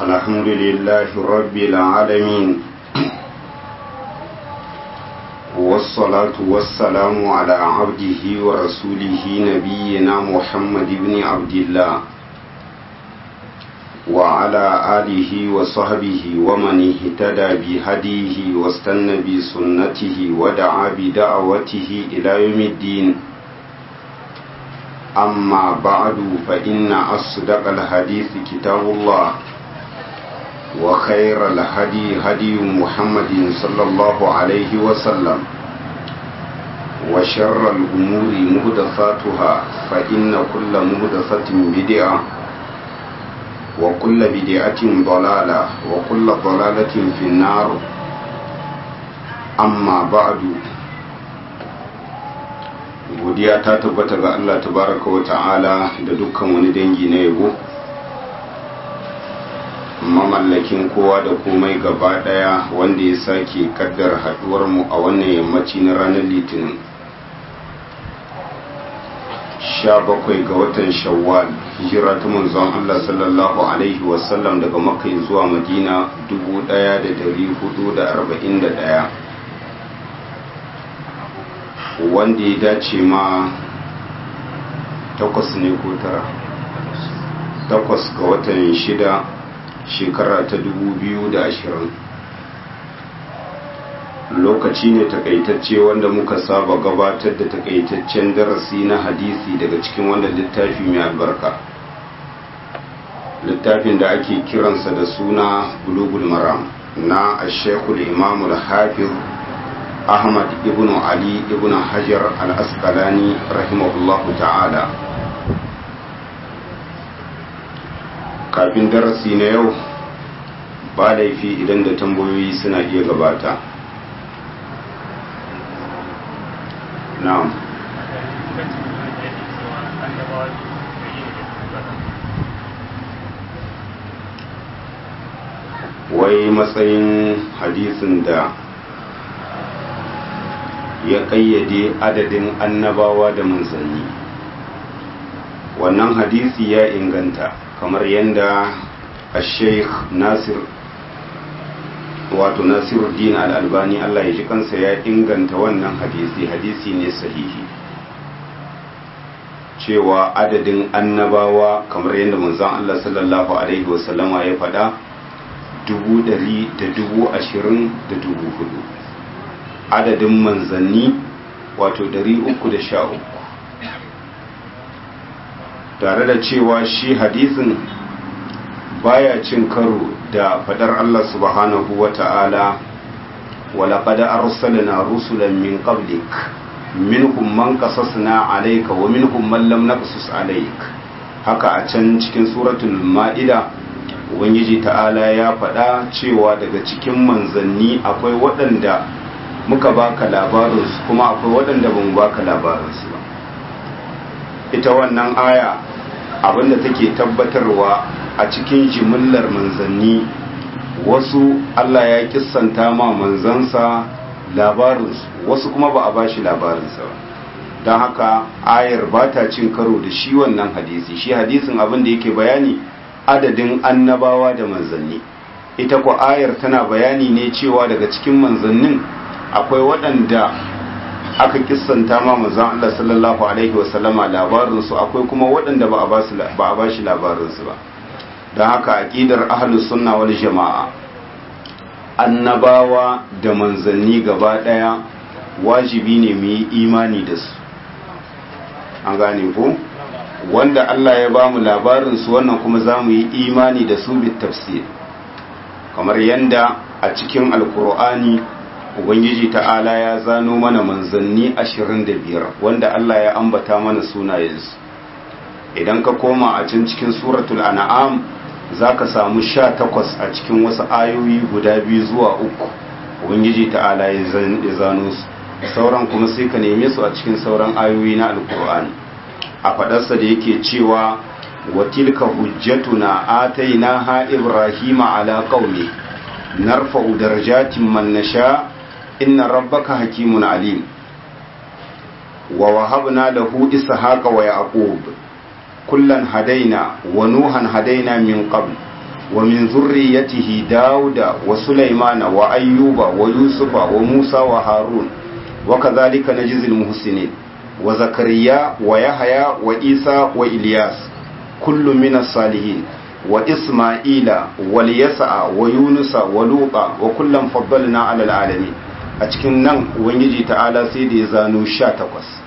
الحمد لله رب العالمين والصلاة والسلام على عبده ورسوله نبينا محمد بن عبد الله وعلى آله وصحبه ومن اهتدى بهديه واستنى بسنته ودعا بدعوته إلى يوم الدين أما بعد فإن أصدق الحديث كتاب الله وخير الهدي هدي محمد صلى الله عليه وسلم وشر الأمور مهدفاتها فإن كل مهدفة بدعة وكل بدعة ضلالة وكل ضلالة في النار أما بعد godiya ta tabbata ga Allah tabaraka wa ta'ala da dukkan wani dangi na yabo mamallakin kowa da komai gaba daya wanda ya sake kaddar haduwar mu a wannan yammaci na ranar litinin 17 ga watan shawwal hijira ta manzon Allah sallallahu alaihi wasallam daga makka zuwa madina 1441 wanda ya dace ma takwas ne ko tara takwas ga watan shida shekara ta dubu biyu da ashirin lokaci ne takaitacce wanda muka saba gabatar da takaitaccen darasi na hadisi daga cikin wannan littafi mai albarka littafin da ake kiransa da suna bulugul maram na ashekul imamul hafiz ahmad ibn ali ibn hajar al-asqalani rahimahullahu ta'ala kafin darasi na yau ba laifi idan da tambayoyi suna iya gabata na'am wai matsayin hadisin da ya ƙayyade adadin annabawa da manzanni wannan hadisi ya inganta kamar yadda a sheikh nasir wato nasiruddin al'albani allah ya ji kansa ya inganta wannan hadisi hadisi ne sahihi cewa adadin annabawa kamar yadda manzon allah sallallahu alaihi wasallama ya faɗa dubu ɗari da dubu ashirin da dubu hudu adadin manzanni wato uku da sha uku tare da cewa shi hadisin baya cin karo da fadar Allah subhanahu wa ta'ala walaƙada arsalna rusulan min qablik minhum man qasasna alayka wa minhum man lam naqsus alayk haka a can cikin suratul ma'ida ubangiji ta'ala ya faɗa cewa daga cikin manzanni akwai waɗanda muka baka labarinsu kuma akwai waɗanda ba mu baka labarinsu ba ita wannan aya abinda take tabbatarwa a cikin jimillar manzanni wasu Allah ya kissanta ma manzansa labarinsu wasu kuma ba a bashi labarinsa ba don haka ayar ba ta cin karo da shi wannan hadisi shi hadisin abin da yake bayani adadin annabawa da manzanni ita ko ayar tana bayani ne cewa daga cikin manzannin akwai waɗanda aka kissanta ma manzon Allah sallallahu alaihi wasallama labarinsu akwai kuma waɗanda ba a ba shi labarinsu ba don haka aƙidar ahlus sunna wal jama'a annabawa da manzanni gaba ɗaya wajibi ne mu yi imani da su an gane ko wanda Allah ya ba mu labarinsu wannan kuma za mu yi imani da su bit tafsir kamar yanda a cikin alkur'ani ubangiji ta'ala ya zano mana manzanni ashirin da biyar wanda Allah ya ambata mana sunayensu idan ka koma a can cikin suratul an'am za ka samu sha takwas a cikin wasu ayoyi guda biyu zuwa uku ubangiji ta'ala ya zano su sauran kuma sai ka neme su a cikin sauran ayoyi na alkur'ani a faɗarsa da yake cewa wa tilka hujjatuna atainaha ibrahima ala qaumi narfa'u darajatin man nasha inna rabbaka hakimun alim wa wahabna lahu ishaqa wa yaqub kullan hadaina wa nuhan hadaina min qabl wa min zurriyatihi dauda wa sulaimana wa ayyuba wa yusufa wa musa wa harun wa kadhalika najzil muhsinin wa zakariya wa yahya wa isa wa ilyas kullu min as-salihin wa isma'ila wal yas'a wa yunusa wa luqa wa kullam faddalna 'ala al-alamin a cikin nan ubangiji ta'ala sai da ya zano 18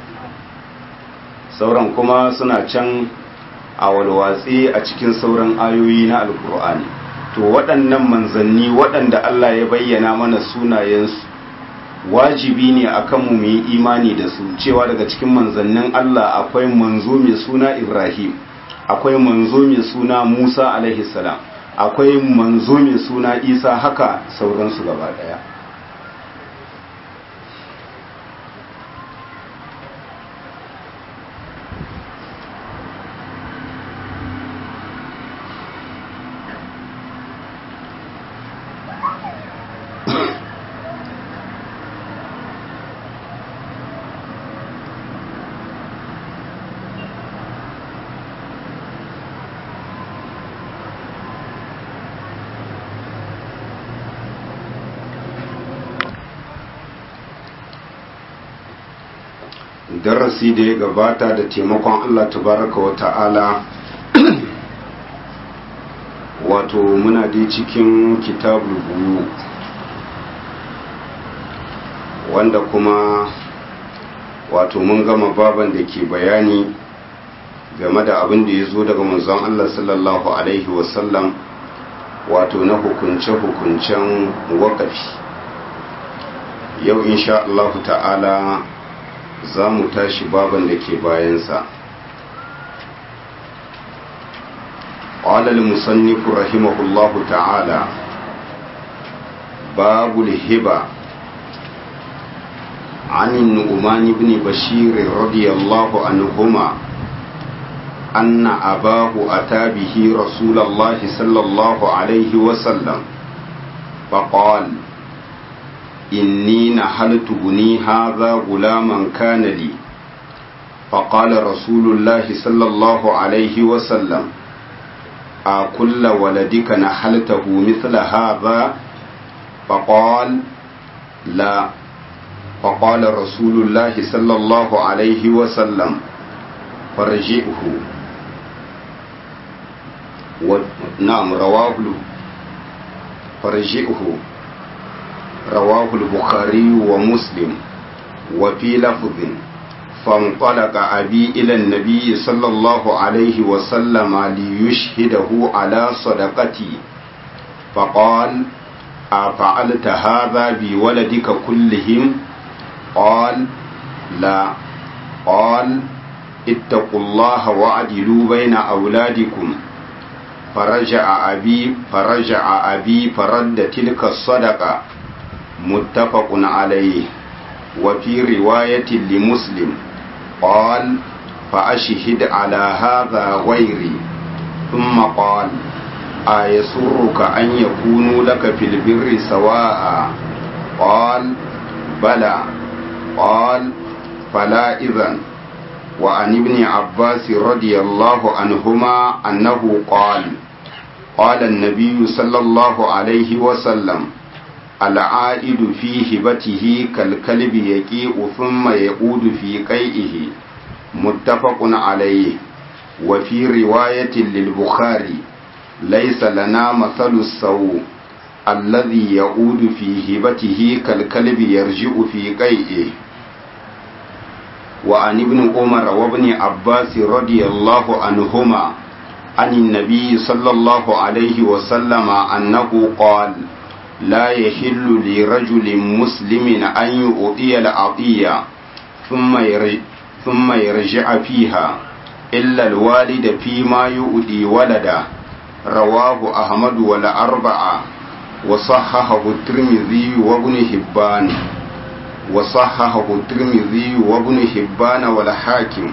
sauran kuma suna can a walwatsi a cikin sauran ayoyi na alkur'ani to waɗannan manzanni waɗanda Allah ya bayyana mana sunayensu wajibi ne akan mu yi imani da su cewa daga cikin manzannin Allah akwai manzo mai suna Ibrahim akwai manzo mai suna Musa alaihi salam akwai manzo mai suna Isa haka sauransu gaba ɗaya darasi da ya gabata da taimakon Allah tabaraka wa ta'ala wato muna dai cikin kitabul buyu wanda kuma wato mun gama baban da ke bayani game da abin da ya zo daga manzon Allah sallallahu alaihi wasallam wato na hukunce-hukuncen wakafi yau insha Allah ta'ala za mu tashi baban da ke bayansa قال المصنف رحمه الله تعالى باب الهبة عن النعمان بن بشير رضي الله عنهما أن أباه أتى به رسول الله صلى الله عليه وسلم فقال إني نحلت بني هذا غلاما كان لي فقال رسول الله صلى الله عليه وسلم أكل ولدك نحلته مثل هذا فقال لا فقال رسول الله صلى الله عليه وسلم فرجئه و... نعم رواه فرجئه رواه البخاري ومسلم وفي لفظ فانطلق أبي إلى النبي صلى الله عليه وسلم ليشهده على صدقتي فقال أفعلت هذا بولدك كلهم قال لا قال اتقوا الله وعدلوا بين أولادكم فرجع أبي فرجع أبي فرد تلك الصدقة متفق عليه وفي رواية لمسلم قال فأشهد على هذا غيري ثم قال أيسرك أن يكونوا لك في البر سواء قال بلى قال فلا إذن وعن ابن عباس رضي الله عنهما أنه قال قال النبي صلى الله عليه وسلم العائد في هبته كالكلب يقيء ثم يعود في قيئه متفق عليه وفي رواية للبخاري ليس لنا مثل السوء الذي يعود في هبته كالكلب يرجع في قيئه وعن ابن عمر وابن عباس رضي الله عنهما عن النبي صلى الله عليه وسلم أنه قال لا يحل لرجل مسلم أن يؤطي العطية ثم يرجع, ثم يرجع فيها إلا الوالد فيما يؤدي ولده رواه أحمد والأربعة وصححه الترمذي وابن حبان وصححه الترمذي وابن حبان والحاكم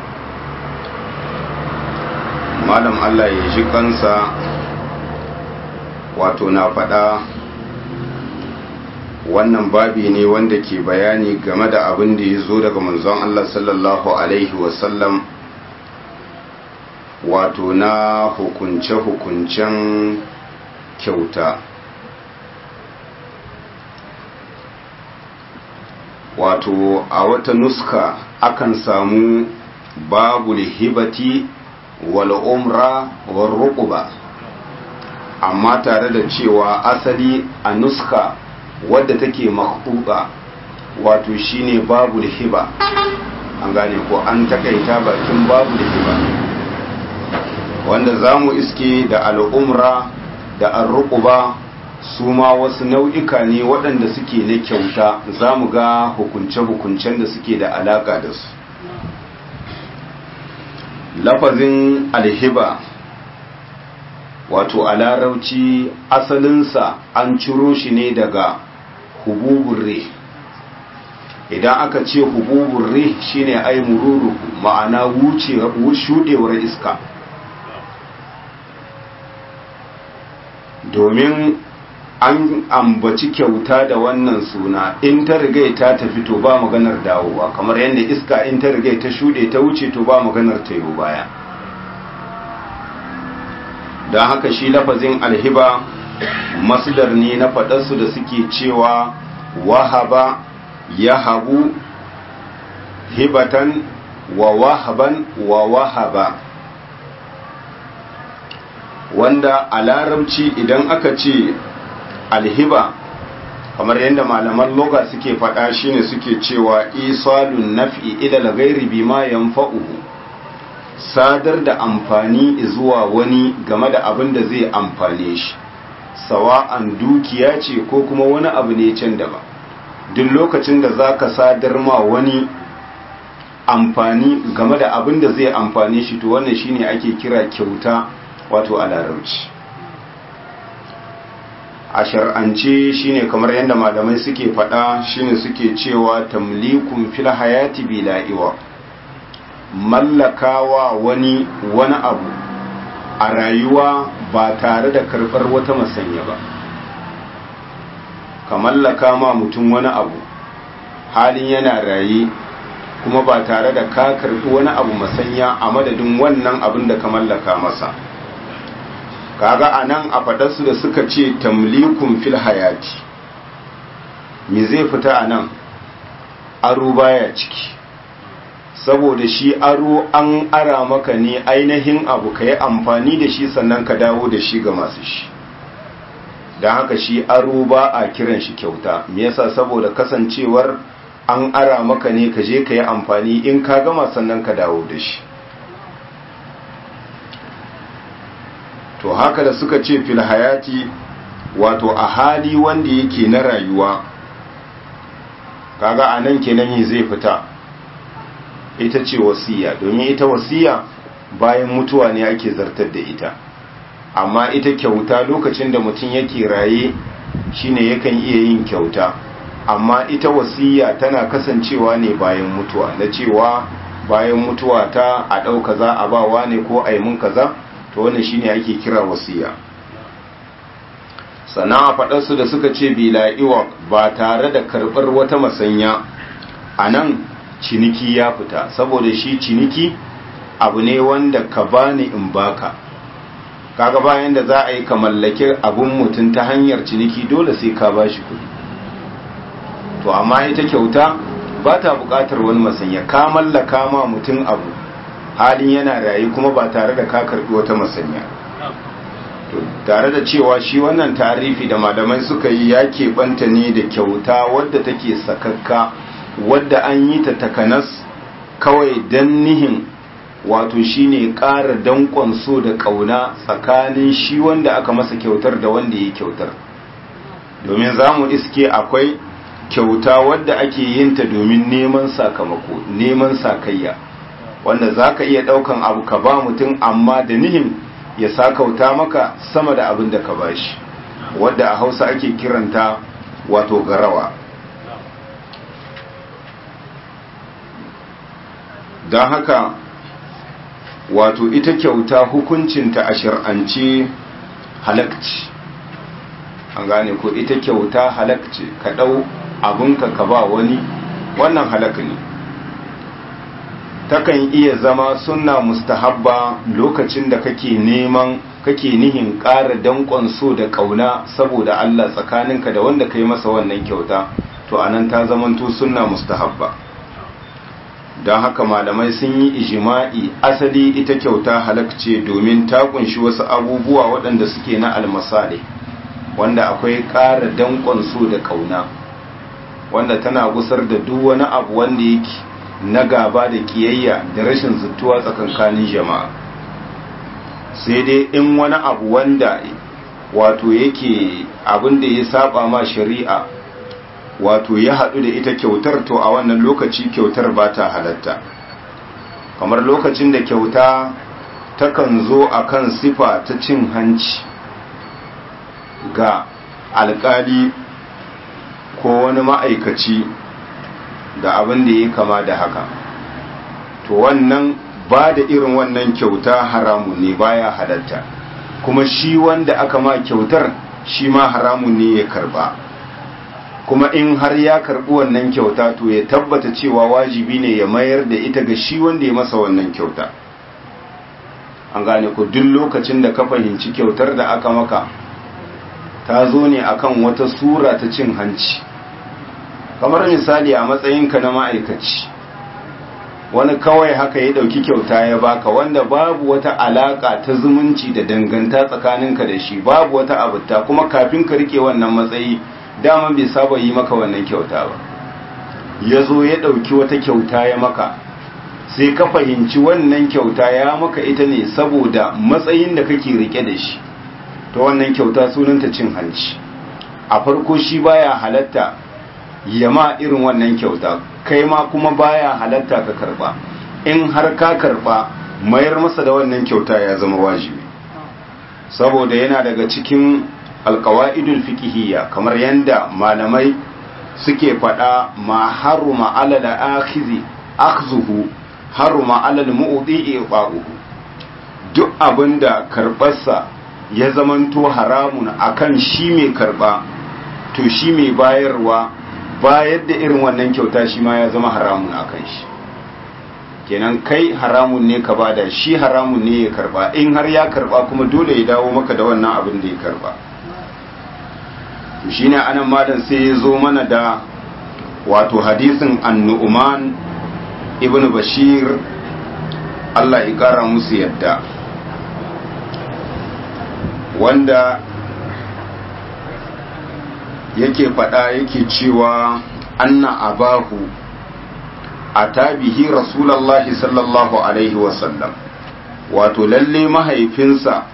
malam Allah ya ji kansa wato na faɗa wannan babi ne wanda ke bayani game da abin da ya zo daga manzon Allah sallallahu Alaihi wasallam wato na hukunce-hukuncen kyauta wato a wata nuska akan samu babu hibati wal umra wal ruquba amma tare da cewa asali a nuska wadda take makhbuba wato shine babu hiba an gane ko an takaita bakin babu hiba wanda zamu iske da al'umra da arruquba su ma wasu nau'ika ne waɗanda suke na kyauta za mu ga hukunce-hukuncen da suke da alaƙa da su lafazin alhiba wato a larauci asalinsa an ciro shi ne daga hububun re idan aka ce hububun re shine ai mururu ma'ana shuɗewar iska domin an ambaci kyauta da wannan suna in ta rigai ta tafi to ba maganar dawowa kamar yadda iska in ta rigai ta shuɗe ta wuce to ba maganar ta yi baya don haka shi lafazin alhiba masdar ne na faɗarsu da suke cewa wahaba ya habu hibatan wa wahaban wa wahaba wanda a larabci idan aka ce alhiba kamar yadda malaman loga suke faɗa shine suke cewa isalun naf'i ila ghairi bima yanfa'uhu sadar da amfani zuwa wani game da abin da zai amfane shi sawa'an dukiya ce ko kuma wani abu ne can daban duk lokacin da zaka sadar ma wani amfani game da abin da zai amfane shi to wannan shine ake kira kyauta wato a larabci a shar'ance shine kamar yadda malamai suke faɗa shine suke cewa tamlikun fil hayati bila iwa mallakawa wani wani abu a rayuwa ba tare da karɓar wata masanya ba ka mallaka ma mutum wani abu halin yana raye kuma ba tare da ka karɓi wani abu masanya a madadin wannan abin da ka mallaka masa kaga anan a faɗarsu da suka ce tamlikun fil hayati me zai fita anan aro baya ciki saboda shi aro an ara maka ne ainihin abu ka yi amfani da shi sannan ka dawo da shi ga masu shi don haka shi aro ba a kiran shi kyauta me yasa saboda kasancewar an ara maka ne ka je ka yi amfani in ka gama sannan ka dawo da shi to haka da suka ce fil hayati wato a hali wanda yake na rayuwa kaga a nan kenan zai fita ita ce wasiya domin ita wasiya bayan mutuwa ne ake zartar da ita amma ita kyauta lokacin da mutum yake raye shine yakan iya yin kyauta amma ita wasiya tana kasancewa ne bayan mutuwa na cewa bayan mutuwa ta a ɗau kaza a bawa ne ko a yi mun kaza to wannan shine ake kira wasiya sannan a faɗarsu da suka ce bila'iwa ba tare da karɓar wata masanya a nan ciniki ya fita saboda shi ciniki abu ne wanda ka bani in baka kaga bayan da za a yi ka mallaki abun mutum ta hanyar ciniki dole sai ka bashi kuɗi to amma ita kyauta ba ta buƙatar wani masanya ka mallaka ma mutum abu halin yana rayu kuma ba tare da ka karɓi wata masanya to tare da cewa shi wannan tarifi da malamai suka yi ya keɓanta ne da kyauta wadda take sakakka wadda an yi ta takanas kawai don nihin wato shine ƙara danƙon so da ƙauna tsakanin shi wanda aka masa kyautar da wanda ya kyautar domin za mu iske akwai kyauta wadda ake yin ta domin neman sakamako neman sakayya wanda za ka iya ɗaukan abu ka ba mutum amma da nihin ya sakauta maka sama da abin da ka bashi wadda a hausa ake kiranta wato garawa don haka wato ita kyauta hukuncinta a shir'ance halakci an gane ko ita kyauta halakci ka ɗau abinka ka ba wani wannan halak ne takan iya zama sunna mustahabba lokacin da kake neman kake nihin ƙara danƙon so da ƙauna saboda Allah tsakaninka da wanda ka yi masa wannan kyauta to anan ta zamanto sunna mustahabba don haka malamai sun yi ijima'i asali ita kyauta halakce domin ta kunshi wasu abubuwa waɗanda suke na almasale wanda akwai ƙara danƙon so da ƙauna wanda tana gusar da duk wani abu wanda yake na gaba da kiyayya da rashin zuttuwa tsakankanin jama'a sai dai in wani abu wanda wato yake abin da ya saba ma shari'a wato ya haɗu da ita kyautar to a wannan lokaci kyautar ba ta halatta kamar lokacin da kyauta takan zo a kan sifa ta cin hanci ga alkali ko wani ma'aikaci da abin da ya kama da haka to wannan ba da irin wannan kyauta haramun ne baya halatta kuma shi wanda aka ma kyautar shi ma haramun ne ya karba kuma in har ya karbi wannan kyauta to ya tabbata cewa wajibi ne ya mayar da ita ga shi wanda ya masa wannan kyauta an gane ku duk lokacin da ka fahimci kyautar da aka maka ta zo ne akan wata sura ta cin hanci kamar misali a matsayinka na ma'aikaci wani kawai haka ya dauki kyauta ya baka wanda babu wata alaka ta zumunci da danganta tsakaninka da shi babu wata abuta kuma kafin ka rike wannan matsayi dama bai saba yi maka wannan kyauta ba ya zo ya dauki wata kyauta ya maka sai ka fahimci wannan kyauta ya maka ita ne saboda matsayin da kake rike da shi ta wannan kyauta sunanta cin hanci a farko shi baya halatta yama irin wannan kyauta kai ma kuma baya halatta ka karba in har ka karba mayar masa da wannan kyauta ya zama wajibi saboda yana daga cikin alkawa'idul fiqhiyya kamar yanda malamai suke faɗa ma haruma alal akhizi akhzuhu haruma alal mu'ti iqa'uhu duk abinda karbarsa ya zamanto haramun akan shi mai karba to shi mai bayarwa bayar da irin wannan kyauta shi ma ya zama haramun akan shi kenan kai haramun ne ka bada shi haramun ne ya karba in har ya karba kuma dole ya dawo maka da wannan abin da ya karba to shine anan malam sai ya zo mana da wato hadisin annu'man ibnu bashir Allah ya kara musu yadda wanda yake faɗa yake cewa anna abahu a tabihi rasulallahi sallallahu alaihi wasallam wato lalle mahaifinsa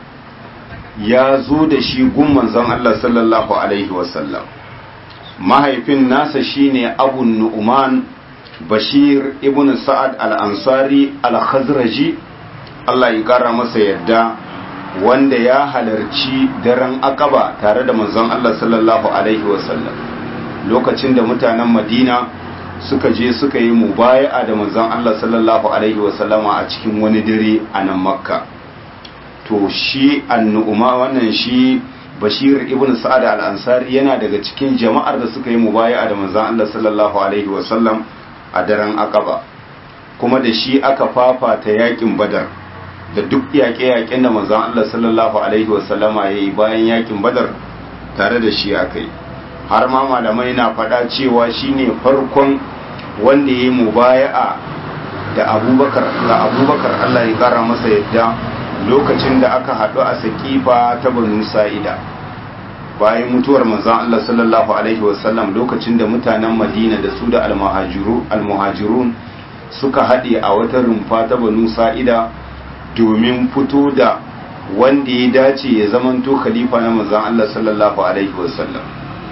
ya zo da shi gun manzon Allah sallallahu alaihi wasallam mahaifin nasa shine abu nu'man bashir ibn sa'ad al-ansari al-khazraji Allah ya kara masa yadda wanda ya halarci daren akaba tare da manzon Allah sallallahu alaihi wasallam lokacin da mutanen Madina suka je suka yi mubaya'a da manzon Allah sallallahu alaihi wasallama a cikin wani dare a nan Makka to shi annu'uma wannan shi Bashir ibn Sa'ad al-Ansari yana daga cikin jama'ar da suka yi mubaya'a da manzon Allah sallallahu alaihi wasallam a daren akaba kuma da shi aka fafata yakin Badar da duk yaƙe-yaƙen da manzon Allah sallallahu alaihi wasallama ya yi bayan yakin badar tare da shi aka yi har ma malamai na faɗa cewa shine farkon wanda ya yi mubaya'a da abubakar ga abubakar Allah ya ƙara masa yadda lokacin da aka haɗu a sakifa ta banu sa'ida bayan mutuwar manzon Allah sallallahu alaihi wasallam lokacin da mutanen madina da su da almuhajirun suka haɗe a wata rumfa ta banu sa'ida domin fito da wanda ya dace ya zamanto khalifa na manzon Allah sallallahu alaihi wasallam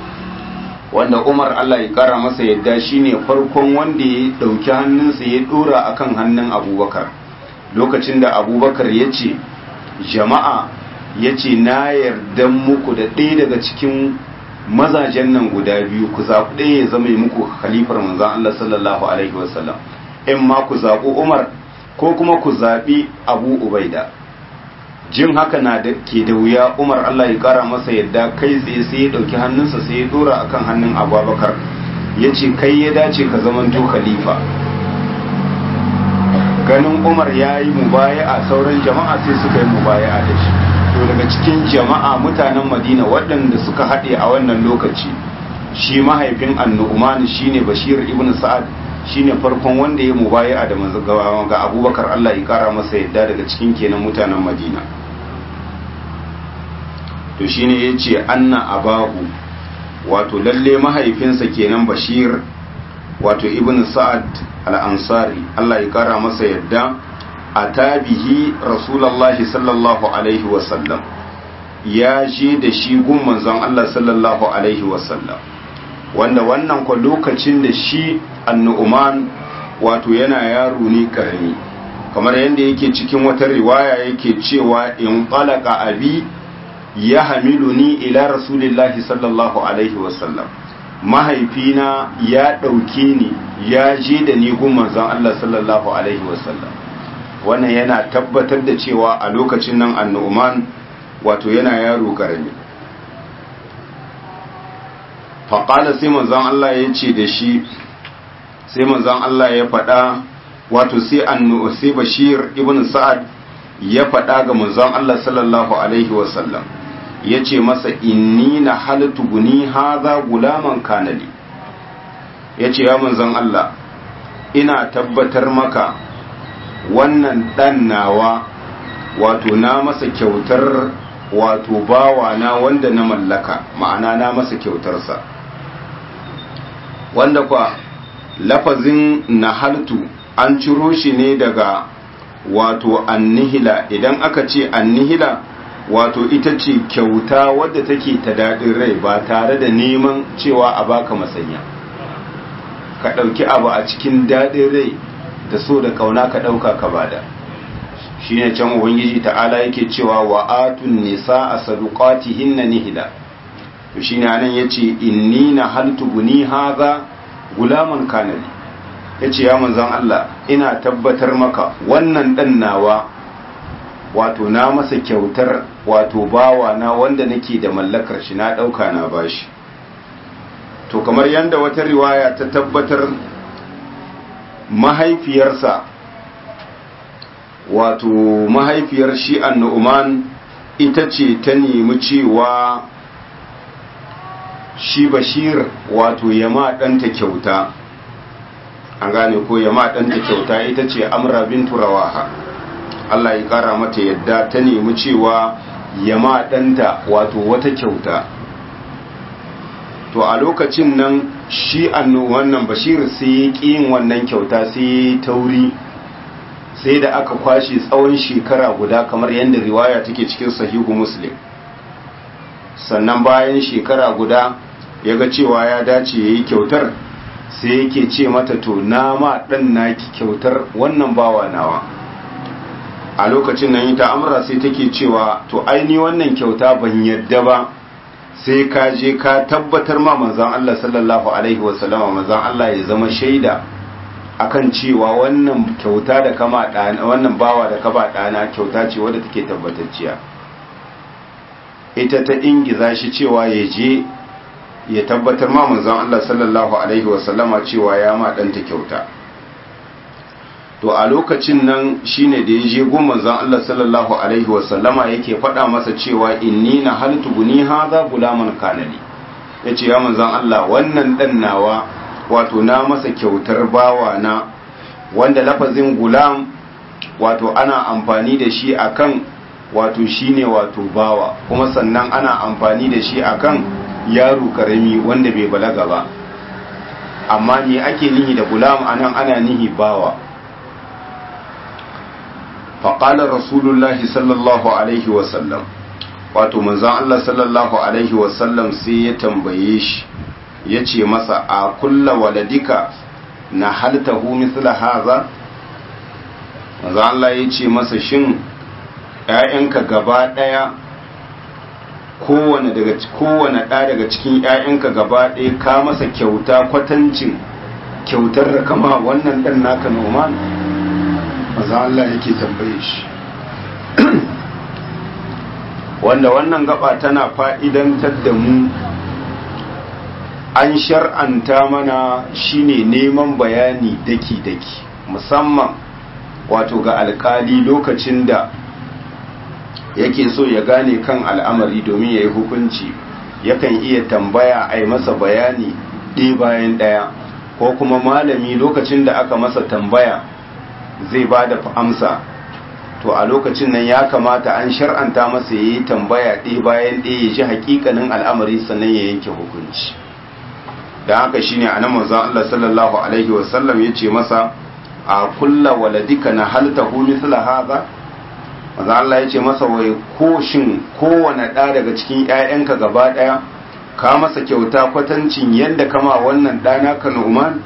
wanda Umar Allah ya kara masa yadda shine farkon wanda ya dauki hannunsa ya dora akan hannun Abubakar lokacin da Abubakar ya ce jama'a ya ce na yarda muku da ɗaya daga cikin mazajen nan guda biyu ku zaɓi ɗaya ya zama muku khalifar manzon Allah sallallahu alaihi wasallam in ma ku zaɓi Umar ko kuma ku zaɓi abu ubaida jin haka na da ke da wuya umar allah ya ƙara masa yadda kai tsaye sai ya ɗauki hannunsa sai ya ɗora akan hannun abubakar ya ce kai ya dace ka zamanto khalifa ganin umar ya yi mubaya'a sauran jama'a sai suka yi mubaya'a da shi to daga cikin jama'a mutanen madina waɗanda suka haɗe a wannan lokaci shi mahaifin annu'uman shine bashir ibn sa'ad shine farkon wanda ya mubaya'a da manzo ga abubakar Allah ya kara masa yadda daga cikin kenan mutanen madina to shine yace anna abahu wato lalle mahaifinsa kenan bashir wato ibn sa'ad al-ansari Allah ya kara masa yadda a tabihi rasulallahi sallallahu alaihi wasallam ya je da shi gun manzon Allah sallallahu alaihi wasallam wanda wannan kwa lokacin da shi annu'uman wato yana yaro ne karami kamar yadda yake cikin wata riwaya yake cewa in qalaka abi ya hamiluni ila rasulillahi sallallahu alaihi wasallam mahaifina ya ɗauke ni ya je da ni gun manzon Allah sallallahu alaihi wasallam wannan yana tabbatar da cewa a lokacin nan annu'man wato yana yaro karami faƙala sai manzon Allah ya ce da shi sai manzon Allah ya faɗa wato sai annu sai bashir ibn sa'ad ya faɗa ga manzon Allah sallallahu alaihi wasallam ya ce masa inni na halittu guni haza gulaman kanali ya ce ya manzon Allah ina tabbatar maka wannan ɗan nawa wato na masa kyautar wato bawa na wanda na mallaka ma'ana na masa kyautarsa wanda kwa lafazin nahaltu an ciro shi ne daga wato annihila idan aka ce annihila wato ita ce kyauta wadda take ta daɗin rai ba tare da neman cewa a baka masanya ka ɗauki abu a cikin daɗin rai da so da ƙauna ka ɗauka ka bada shi ne can ubangiji ta'ala yake cewa wa atun nisa a saduqatihin na nihila to shi ne anan ya ce inni na haltu guni haza gulaman kanali ya ce ya manzan Allah ina tabbatar maka wannan ɗan nawa wato na masa kyautar wato bawa na wanda nake da mallakar shi na ɗauka na bashi to kamar yadda wata riwaya ta tabbatar mahaifiyarsa wato mahaifiyar shi annu'uman ita ce ta nemi cewa shi bashir wato yama ɗanta kyauta an gane ko yama ɗanta kyauta ita ce amra bintu rawaha Allah ya ƙara mata yadda ta nemi cewa yama ɗanta wato wata kyauta to a lokacin nan shi annu wannan bashir sai ya ƙi yin wannan kyauta sai ya tauri sai da aka kwashe tsawon shekara guda kamar yadda riwaya take cikin sahihu muslim sannan bayan shekara guda ya ga cewa ya dace ya yi kyautar sai yake ce mata to na ma ɗan naki kyautar wannan bawa nawa a lokacin nan ita amra sai take cewa to aini wannan kyauta ban yadda ba sai ka je ka tabbatar ma manzan Allah sallallahu alaihi wasallama manzan Allah ya zama shaida akan cewa wannan kyauta da kama ɗana wannan bawa da kaba ɗana kyauta ce wadda take tabbatacciya ita ta ingiza shi cewa ya je ya tabbatar ma manzon Allah sallallahu alaihi wasallama cewa ya ma ɗanta kyauta to a lokacin nan shine da ya je gun manzon Allah sallallahu alaihi wasallama yake faɗa masa cewa inni na haltu guni hadha gulaman kanani yace ya manzon Allah wannan ɗan nawa wato na masa kyautar bawa na wanda lafazin gulam wato ana amfani da shi akan wato shine wato bawa kuma sannan ana amfani da shi akan yaro karami wanda bai balaga ba amma me ake nihi da gulam anan ana nihi bawa faƙalar rasulullahi sallallahu alaihi wasallam wato manzan Allah sallallahu alaihi wasallam sai ya tambaye shi ya ce masa a kulla waladika na haltahu mithla haza manzan Allah ya ce masa shin ‘ya'yanka gaba ɗaya kowane daga kowane ɗa daga cikin ‘ya'yanka gaba ɗaya ka masa kyauta kwatancin kyautar da kama wannan ɗan naka noman maza Allah yake tambaye shi wanda wannan gaba tana fa'idantar da mu an shar'anta mana shine neman bayani daki-daki musamman wato ga alkali lokacin da yake so ya gane kan al'amari domin ya yi hukunci yakan iya tambaya a yi masa bayani ɗaya bayan ɗaya ko kuma malami lokacin da aka masa tambaya zai ba da amsa to a lokacin nan ya kamata an shar'anta masa ya yi tambaya ɗaya bayan ɗaya ya ji hakikanin al'amari sannan ya yanke hukunci da haka shine a nan manzon Allah sallallahu alaihi wasallam ya ce masa a kulla waladika na halta hu misla haza manzon Allah ya ce masa wai ko shin kowane ɗa daga cikin ƴaƴanka gaba ɗaya ka masa kyauta kwatancin yadda kama wannan ɗana ka Nu'man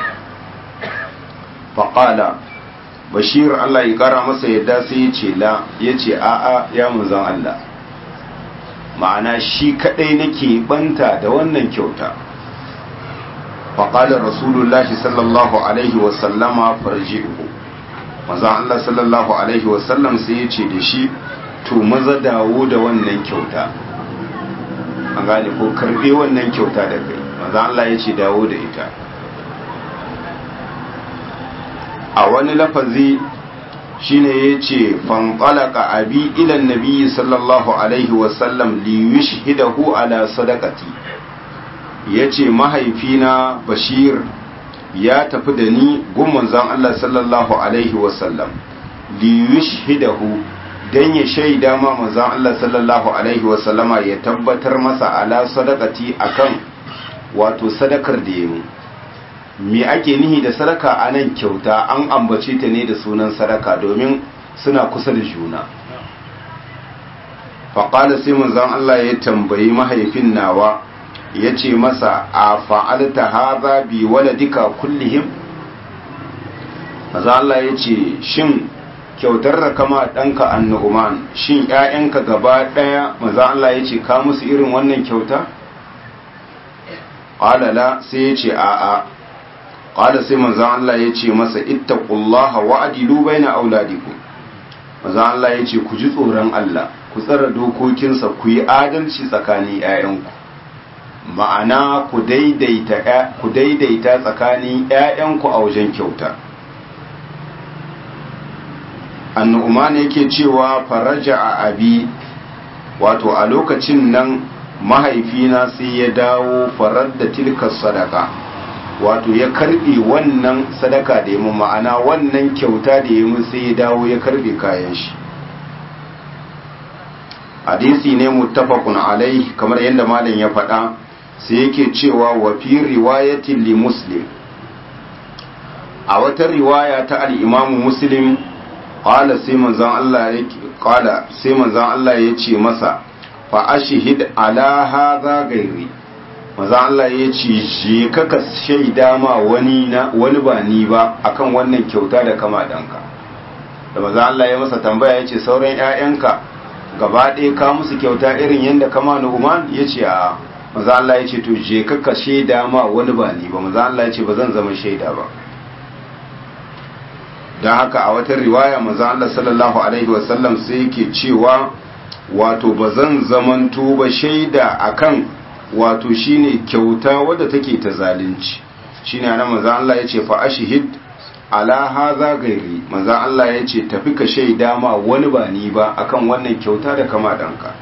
faqala bashir Allah ya kara masa yadda sai ya ce la ya ce a'a ya manzon Allah ma'ana shi kadai nake banta da wannan kyauta faƙalar rasulullahi sallallahu alaihi wasallama farji'uhu manzon Allah sallallahu alaihi wasallam sai ya ce da shi to maza dawo da wannan kyauta an gane ko karbe wannan kyauta da kai manzon Allah ya ce dawo da ita a wani lafazi shine ya ce fanƙalaka abi ilan nabi sallallahu alaihi wasallam liyush hidahu ala sadakati ya ce mahaifina bashir ya tafi da ni gumman zan Allah sallallahu alaihi wasallam liyush hidahu don ya shaida ma manzan Allah sallallahu alaihi wasallama ya tabbatar masa ala sadakati akan wato sadakar da ya yi me ake nihi da sadaka a nan kyauta an ambace ta ne da sunan sadaka domin suna kusa da juna faƙala sai manzon Allah ya tambayi mahaifin nawa ya ce masa a fa'alta haza bi waladika kullihim maza Allah ya ce shin kyautar da kama ɗanka annu'uman shin ‘ya'yanka gaba ɗaya maza Allah ya ce ka musu irin wannan kyauta? ƙalala sai ya ce a'a qala sai manzon Allah ya ce masa ittaqullaha wa adilu baina auladikum manzon Allah ya ce ku ji tsoron Allah ku tsara dokokinsa ku yi adalci tsakanin ƴaƴanku ma'ana ku daidaita ku daidaita tsakanin ƴaƴanku a wajen kyauta annu'man yake cewa faraja a abi wato a lokacin nan mahaifina sai ya dawo farar da tilka sadaka wato ya karbe wannan sadaka da ya mun ma'ana wannan kyauta da ya mun sai ya dawo ya karbe kayan shi hadisi ne muttafaqun alai kamar yadda malam ya faɗa sai yake cewa wa fi riwayatin li muslim a wata riwaya ta al-imamu muslim qala sai manzon Allah yake qala sai manzon Allah ya ce masa fa ashhid ala hadha gairi maza Allah ya ce je kaka shaida ma wani na wani ba ni ba akan wannan kyauta da kama danka da maza Allah ya masa tambaya ya ce sauran ƴaƴanka gaba ɗaya ka musu kyauta irin yadda kama Nu'man ya ce a maza Allah ya ce to je kaka shaida ma wani ba ni ba maza Allah ya ce ba zan zama shaida ba don haka a wata riwaya maza Allah sallallahu alaihi wasallam sai yake cewa wato ba zan zamanto ba shaida akan wato shine kyauta wadda take ta zalunci shine anan manzon Allah yace fa ashhid ala hadha gairi manzon Allah yace tafi ka shaida ma wani ba ni ba akan wannan kyauta da kama danka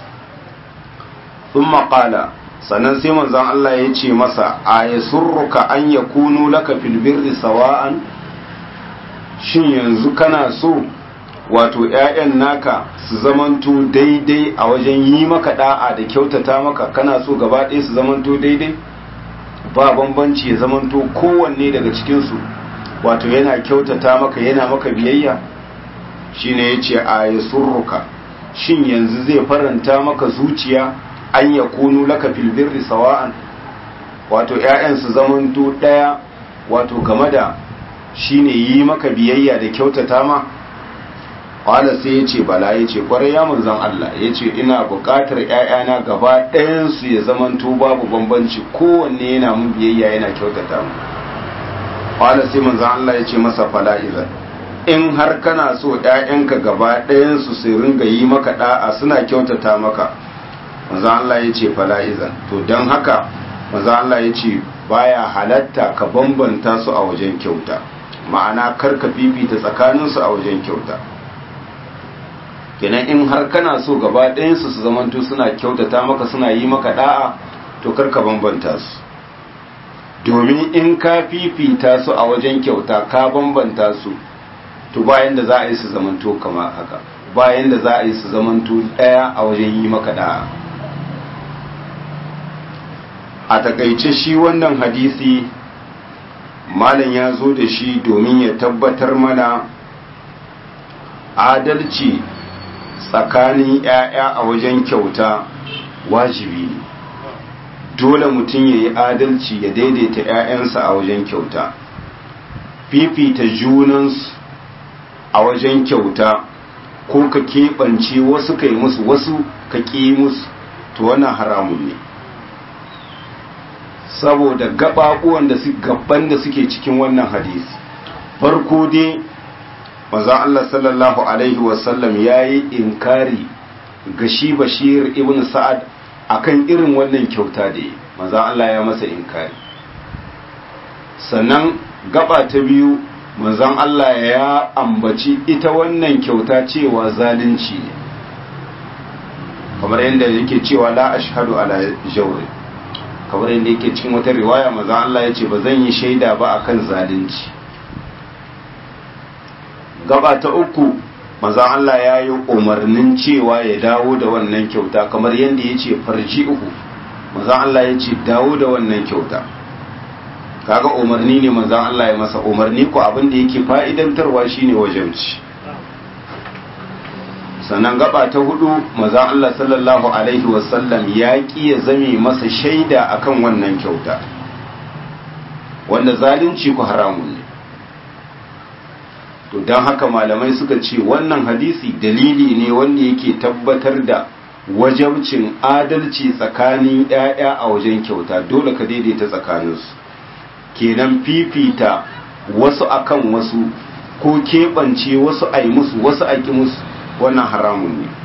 thumma qala sannan sai manzon Allah yace masa ayasurruka an yakunu laka fil birri sawa'an shin yanzu kana so wato ‘ya'yan naka su zamanto daidai a wajen yi maka da'a da kyautata maka kana so gaba ɗaya su zamanto daidai ba bambanci ya zamanto kowanne daga cikinsu wato yana kyautata maka yana maka biyayya shi ne ya ce a ya surruka shin yanzu zai faranta maka zuciya an ya kunu laka filbirri sawa'an wato ‘ya'yan su zamanto ɗaya wato game da shi ne yi maka biyayya da kyautata ma Wala sai ya ce bala ya ce kwarai ya manzan Allah ya ce ina buƙatar ‘ya'yana gaba ɗayansu ya zamanto babu bambanci kowanne yana mun biyayya yana kyautata mu. Wala sai manzan Allah ya ce masa fala izan in har kana so ‘ya'yanka gaba ɗayansu su ringa yi maka ɗa'a suna kyautata maka manzan Allah ya ce fala izan to don haka manzan Allah ya ce baya halatta ka bambanta su a wajen kyauta ma'ana karka fifita tsakaninsu a wajen kyauta kenan in har kana so gaba ɗayansu su zamanto suna kyautata maka suna yi maka da'a to karka bambanta su domin in ka fifita su a wajen kyauta ka bambanta su to bayan da za a yi su zamanto kama haka bayan da za a yi su zamanto ɗaya a wajen yi maka da'a a takaice shi wannan hadisi malam ya zo da shi domin ya tabbatar mana adalci tsakanin 'ya'ya a wajen kyauta wajibi ne dole mutum ya yi adalci ya daidaita 'ya'yansa a wajen kyauta fifita junansu a wajen kyauta ko ka keɓance wasu ka yi musu wasu ka ƙi musu to wannan haramun ne saboda gaɓaɓuwan da su gaban da suke cikin wannan hadisi farko dai maza Allah sallallahu alaihi wasallam ya yi inkari ga shi bashir ibn sa'ad akan irin wannan kyauta da yi maza Allah ya masa inkari sannan gaba ta biyu manzon Allah ya ambaci ita wannan kyauta cewa zalunci ne kamar yadda yake cewa la ashhadu ala jawri kamar yadda yake cikin wata riwaya manzon Allah ya ce ba zan yi shaida ba akan zalunci gaba ta uku manzon Allah ya yi umarnin cewa ya dawo da wannan kyauta kamar yadda ya ce farji uku manzon Allah ya ce dawo da wannan kyauta kaga umarni ne manzon Allah ya masa umarni ko abin da yake fa'idantarwa shine wajibci sannan gaba ta hudu manzon Allah sallallahu alaihi wasallam ya ki ya zame masa shaida akan wannan kyauta wanda zalunci ku haramun ne to don haka malamai suka ce wannan hadisi dalili ne wanda yake tabbatar da wajabcin adalci tsakanin 'ya'ya a wajen kyauta dole ka daidaita tsakaninsu kenan fifita wasu akan wasu ko keɓance wasu a yi musu wasu a ƙi musu wannan haramun ne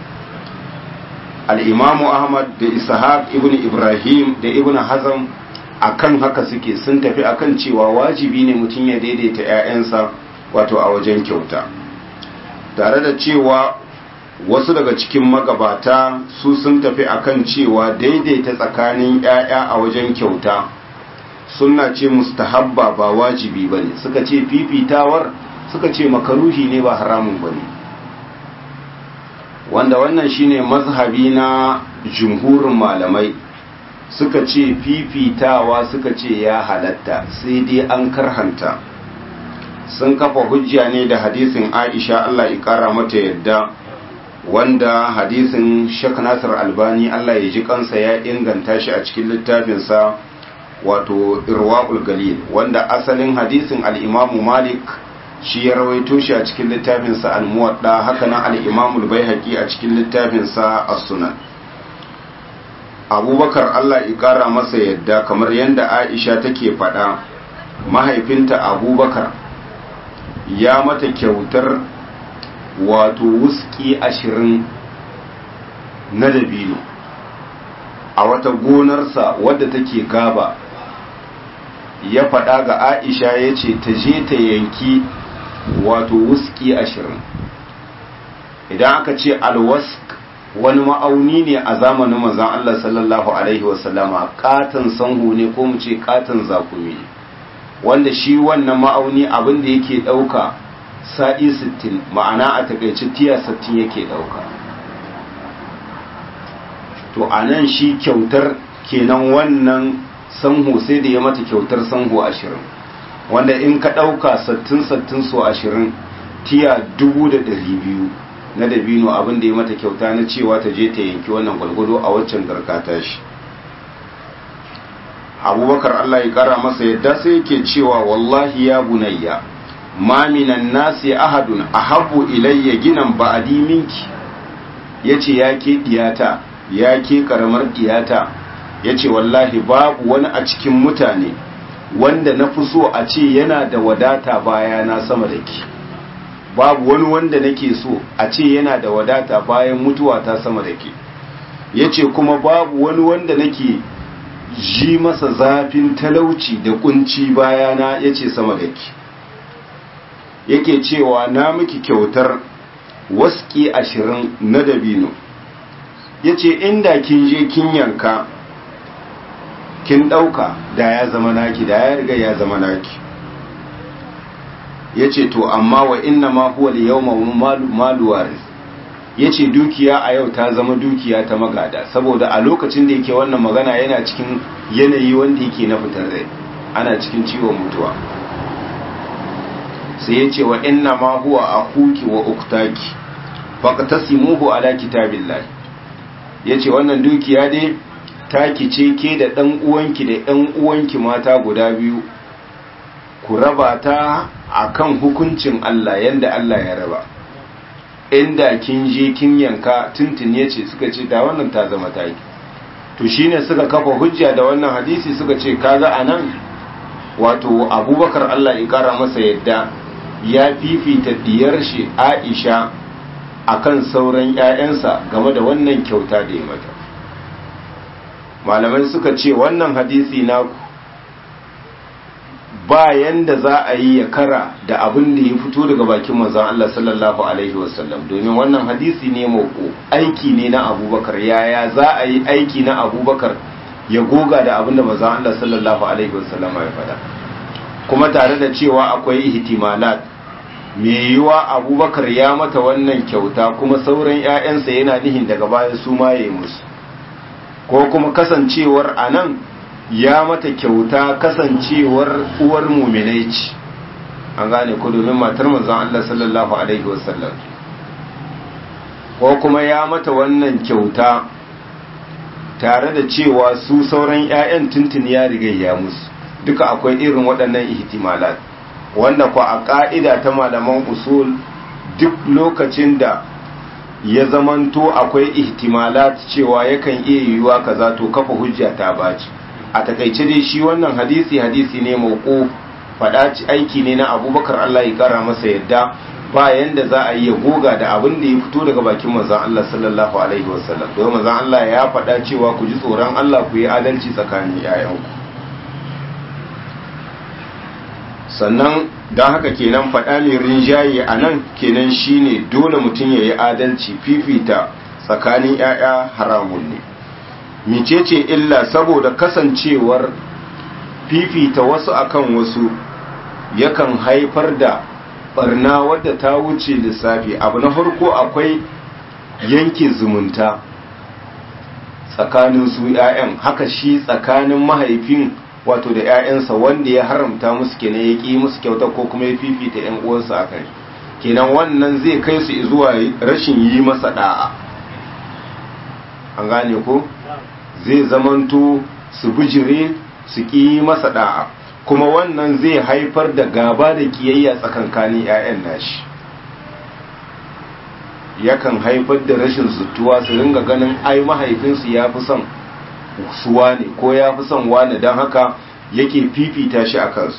al'imamu ahmad da ishaq ibn ibrahim da ibn hazam akan haka suke sun tafi akan cewa wajibi ne mutum ya daidaita 'ya'yansa wato a wajen kyauta tare da cewa wasu daga cikin magabata su sun tafi akan cewa daidaita tsakanin 'ya'ya a wajen kyauta sunna ce mustahabba ba wajibi ba ne suka ce fifitawar suka ce makaruhi ne ba haramun ba ne wanda wannan shine mazhabi na jumhurin malamai suka ce fifitawa suka ce ya halatta sai dai an karhanta sun kafa hujja ne da hadisin aisha allah ya kara mata yadda wanda hadisin shek nasir albani allah ya ji kansa ya inganta shi a cikin littafinsa wato irwa'ul galil wanda asalin hadisin al'imamu malik shi ya rawaito shi a cikin littafinsa al-muwadda haka nan al'imamu baihaqi a cikin littafinsa as-sunan abubakar allah ya kara masa yadda kamar yadda aisha take faɗa mahaifinta abubakar ya mata kyautar wato wuski ashirin na dabino a wata gonarsa wadda take gaba ya faɗa ga aisha ya ce ta je ta yanki wato wuski ashirin idan aka ce alwask wani ma'auni ne a zamanin manzan Allah sallallahu Alaihi wasallama katon sanhu ne ko mu ce katon zakumi ne wanda shi wannan ma'auni abin da yake ɗauka sa'i 60 ma'ana a takaici tiya 60 yake ɗauka to a nan shi kyautar kenan wannan sanhu sai da ya mata kyautar sanhu ashirin wanda in ka ɗauka 60-60 so ashirin tiya dubu da ɗari biyu na dabino abin da ya mata kyauta na cewa ta je ta yanki wannan gwalgwado a waccan garkata shi abubakar Allah ya kara masa yadda sai yake cewa wallahi ya bunayya ma minan nasi ahadun ahabbu ilayya ginan ba'adi minki yace ya ke diyata ya ke karamar diyata yace wallahi babu wani a cikin mutane wanda na fi so a ce yana da wadata baya na sama da ki babu wani wanda nake so a ce yana da wadata bayan mutuwa ta sama da ke yace kuma babu wani wanda nake ji masa zafin talauci da kunci bayana ya ce sama da ki yake cewa na miki kyautar waski ashirin na dabino ya ce inda kin je kin yanka kin ɗauka da ya zama naki da ya riga ya zama naki ya ce to amma wa inna ma huwa li yawma malu waris ya ce dukiya a yau ta zama dukiya ta magada saboda a lokacin da yake wannan magana yana cikin yanayi wanda yake na fitar rai ana cikin ciwon mutuwa sai ya ce wa inna ma huwa akuki wa uktaki faqtasimuhu ala kitabillahi yace wannan dukiya dai taki ce ke da dan uwanki da ɗan uwanki mata guda biyu ku raba ta akan hukuncin Allah yanda Allah ya raba inda kin je kin yanka tuntun yace suka ce da wannan ta zama taki to shine suka kafa hujja da wannan hadisi suka ce kaga anan wato abubakar Allah ya kara masa yadda ya fifita diyar shi Aisha akan sauran ƴaƴansa game da wannan kyauta da ya mata malamai suka ce wannan hadisi na ba yanda za a yi ya kara da abin da ya fito daga bakin manzon Allah sallallahu alaihi wasallam domin wannan hadisi ne mako aiki ne na abubakar yaya za a yi aiki na abubakar ya goga da abin da manzon Allah sallallahu alaihi wasallam ya faɗa kuma tare da cewa akwai ihtimalat me yiwa abubakar ya mata wannan kyauta kuma sauran 'ya'yansa yana nihin daga baya su ma ya musu ko kuma kasancewar a nan ya mata kyauta kasancewar uwar muminai ce an gane ko domin matar manzon Allah sallallahu alaihi wasallam ko kuma ya mata wannan kyauta tare da cewa su sauran 'ya'yan tuntun ya riga ya musu duka akwai irin waɗannan ihtimalat wanda ku a ƙa'ida ta malaman usul duk lokacin da ya zamanto akwai ihtimalat cewa yakan iya yiwuwa kaza to kafa hujja ta baci a takaice dai shi wannan hadisi hadisi ne mauko faɗa aiki ne na abubakar Allah ya kara masa yadda bayan da za a yi goga da abin da ya fito daga bakin manzon Allah sallallahu alaihi wasallam don manzon Allah ya faɗa cewa ku ji tsoron Allah ku yi adalci tsakanin 'ya'yanku sannan don haka kenan faɗa mai rinjaye a nan kenan shine dole mutum ya yi adalci fifita tsakanin 'ya'ya haramun ne micece illa saboda kasancewar fifita wasu akan wasu yakan haifar da barna wadda ta wuce lissafi abu na farko akwai yanke zumunta tsakanin su 'ya'yan haka shi tsakanin mahaifin wato da 'ya'yansa wanda ya haramta musu kenan ya ƙi musu kyauta ko kuma ya fifita 'yan uwansa a kai kenan wannan zai kai su zuwa rashin yi masa da'a an gane ko zai zamanto su bijire su ƙi masa da'a kuma wannan zai haifar da gaba da kiyayya tsakankanin 'ya'yan nashi yakan haifar da rashin zutuwa su ringa ganin ai mahaifinsu ya fi son suwa ne ko ya fi son wane don haka yake fifita shi a kansu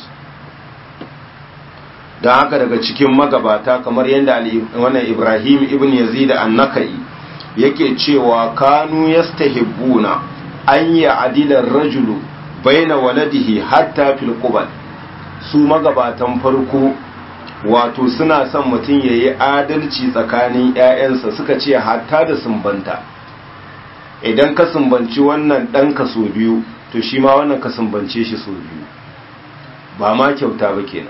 don haka daga cikin magabata kamar yadda wannan ibrahim ibn yazid annakai yake cewa kanu yastahibbuna an yi adilar rajulu baina waladihi hatta fil qubal su magabatan farko wato suna son mutum ya yi adalci tsakanin 'ya'yansa suka ce hatta da sumbanta idan ka sumbanci wannan ɗan ka so biyu to shi ma wannan ka sumbance shi so biyu ba ma kyauta ba kenan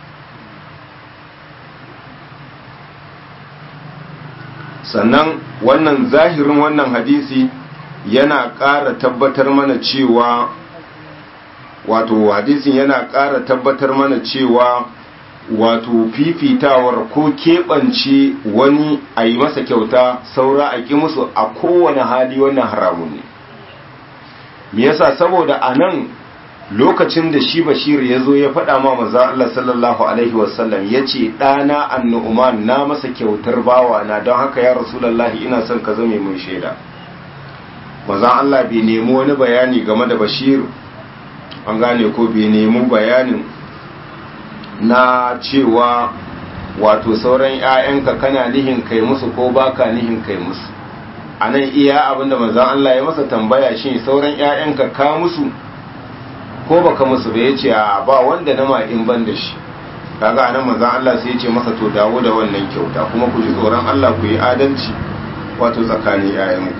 sannan wannan zahirin wannan hadisi yana ƙara tabbatar mana cewa wato hadisin yana ƙara tabbatar mana cewa wato fifitawar ko keɓance wani a yi masa kyauta saura a ƙi musu a kowane hali wannan haramun ne me yasa saboda a nan lokacin da shi bashir ya zo ya faɗa ma maza Allah sallallahu alaihi wasallam ya ce ɗana annu'uman na masa kyautar bawa na don haka ya rasulallahi ina son ka zame mai shaida maza Allah bai nemi wani bayani game da bashir an gane ko bai nemi bayanin na cewa wato sauran 'ya'yanka kana nihin kai musu ko baka nihin kai musu a nan iya abinda manzan Allah ya masa tambaya shi sauran 'ya'yanka ka musu ko baka musu ba ya ce a ba wanda na ma'in ban da shi kaga anan manzon Allah sai ya ce masa to dawo da wannan kyauta kuma ku ji tsoron Allah ku yi adalci wato tsakanin yayanku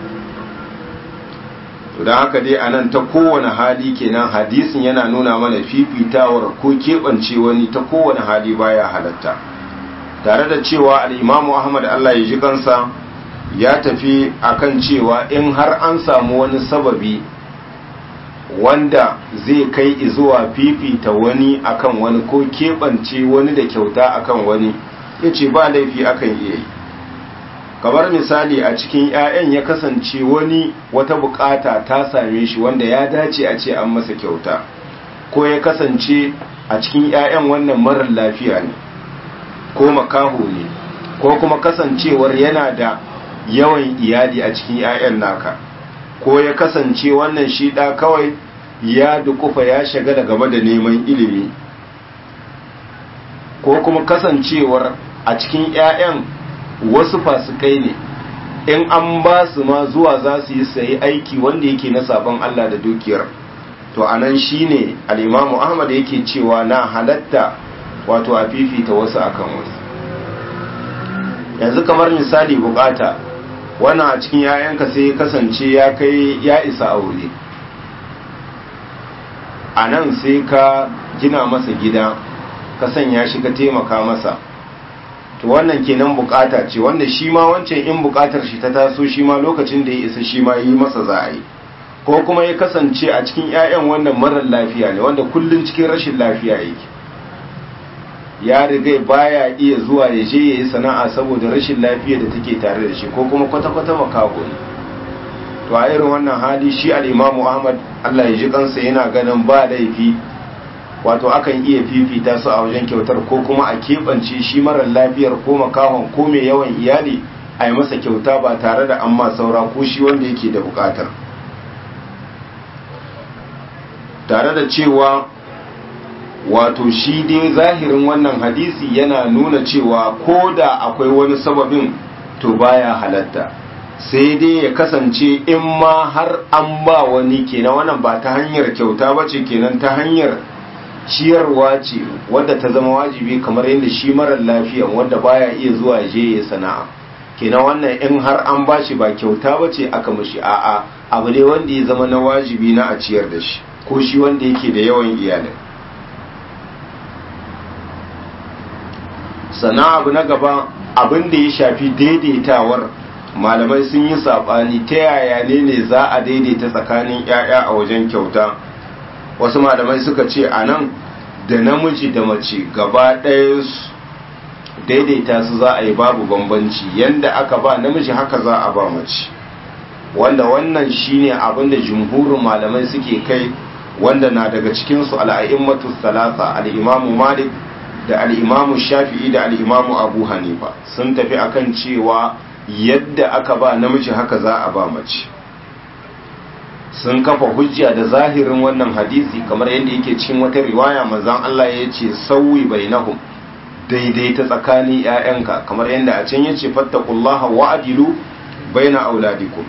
to don haka dai anan ta kowane hali kenan hadisin yana nuna mana fifitawar ko keɓance wani ta kowane hali baya halatta tare da cewa al'imamu ahmad allah ya ji kansa ya tafi akan cewa in har an samu wani sababi wanda zai kai zuwa fifita wani akan wani ko keɓance wani da kyauta akan wani ya ce ba laifi akan iya yi kamar misali a cikin 'ya'yan ya kasance wani wata bukata ta same shi wanda ya dace a ce an masa kyauta ko ya kasance a cikin 'ya'yan wannan marar lafiya ne ko makaho ne ko kuma kasancewar yana da yawan iyali a cikin 'ya'yan naka ko ya kasance wannan shi ɗa kawai ya dukufa ya shagala game da neman ilimi ko kuma kasancewar a cikin 'ya'yan wasu fasikai ne in an ba su ma zuwa za su yi sayi aiki wanda yake na sabon Allah da dukiyar to anan shine al-Imam Ahmad yake cewa na halatta wato a fifita wasu akan wasu yanzu kamar misali bukata wannan a cikin yayanka sai ya kasance ya kai ya isa aure a nan sai ka gina masa gida ka sanya shi ka taimaka masa to wannan kenan bukata ce wanda shi ma wancan in bukatar shi ta taso shi ma lokacin da ya isa shi ma yi masa za a yi ko kuma ya kasance a cikin 'ya'yan wannan marar lafiya ne wanda kullum cikin rashin lafiya yake ya riga baya iya zuwa ya je ya yi sana'a saboda rashin lafiya da take tare da shi ko kuma kwata-kwata makaho ne to a irin wannan hali shi al'imamu ahmad allah ya ji kansa yana ganin ba laifi wato akan iya fifita su a wajen kyautar ko kuma a keɓance shi marar lafiyar ko makahon ko mai yawan iyali a yi masa kyauta ba tare da an ma saura ko shi wanda yake da bukatar tare da cewa wato shi dai zahirin wannan hadisi yana nuna cewa ko da akwai wani sababin to baya halatta sai dai ya kasance in ma har an ba wani kenan wannan ba ta hanyar kyauta ba ce kenan ta hanyar ciyarwa ce wadda ta zama wajibi kamar yadda shi marar lafiyan wanda baya iya zuwa je ya sana'a kenan wannan in har an ba shi ba kyauta ba ce aka mashi a'a abu ne wanda ya zama na wajibi na a ciyar da shi ko shi wanda yake da yawan iyalai sana abu na gaba abin da ya shafi daidaitawar malamai sun yi saɓani ta yaya ne ne za a daidaita tsakanin 'ya'ya a wajen kyauta wasu malamai suka ce a nan da namiji da mace gaba ɗaya daidaita su za a yi babu bambanci yanda aka ba namiji haka za a ba mace wanda wannan shine abin da jumhurin malamai suke kai wanda na daga cikinsu al'a'immatu salasa al'imamu malik da al'imamu shafi'i da al'imamu abu hanifa sun tafi akan cewa yadda aka ba namiji haka za a ba mace sun kafa hujja da zahirin wannan hadisi kamar yadda yake cikin wata riwaya manzon Allah ya ce sauyi bainahum daidaita tsakanin ‘ya'yanka kamar yadda a can ya ce fattakullaha wa'adilu baina auladikum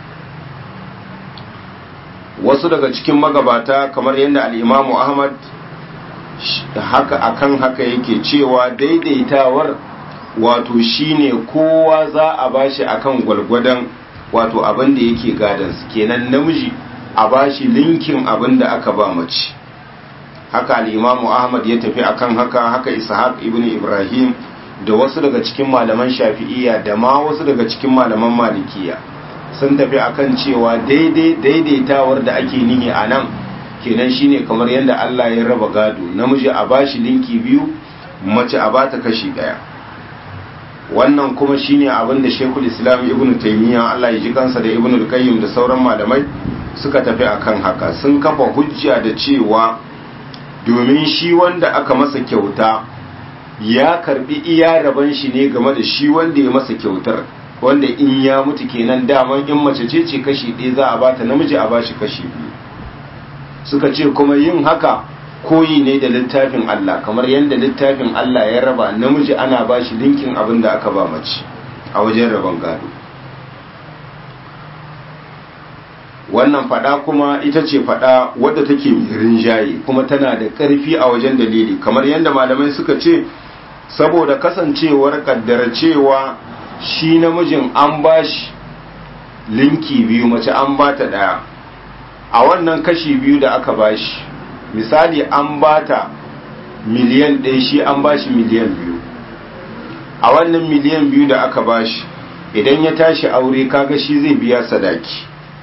wasu daga cikin magabata kamar yadda al'imamu ahmad haka akan haka yake cewa daidaitawar wato shine kowa za a bashi akan gwalgwadon wato abin da yake gadansu kenan namiji a bashi linkin abin da aka ba mace haka al'imamu ahmad ya tafi akan haka haka ishaq ibn ibrahim da wasu daga cikin malaman shafi'iyya da ma wasu daga cikin malaman malikiya sun tafi akan cewa daidaitawar da ake nihi a nan kenan shine kamar yadda allah ya raba gado namiji a bashi linki biyu mace a bata kashi daya wannan kuma shine abin da shekul islam ibn taimiyya allah ya ji kansa da ibn al-qayyim da sauran malamai suka tafi akan haka sun kafa hujja da cewa domin shi wanda aka masa kyauta ya karbi iya raban shi ne game da shi wanda ya masa kyautar wanda in ya mutu kenan daman in mace ce ce kashi ɗaya za a bata namiji a bashi kashi biyu suka ce kuma yin haka koyi ne da littafin Allah kamar yadda littafin Allah ya raba namiji ana bashi linkin abin da aka ba mace a wajen rabon gado wannan fada kuma ita ce fada wadda take rinjaye kuma tana da ƙarfi a wajen dalili kamar yadda malamai suka ce saboda kasancewar kaddara cewa shi namijin an bashi linki biyu mace an bata daya a wannan kashi biyu da aka bashi misali an bata miliyan ɗaya shi an bashi miliyan biyu a wannan miliyan biyu da aka bashi idan ya tashi aure kaga shi zai biya sadaki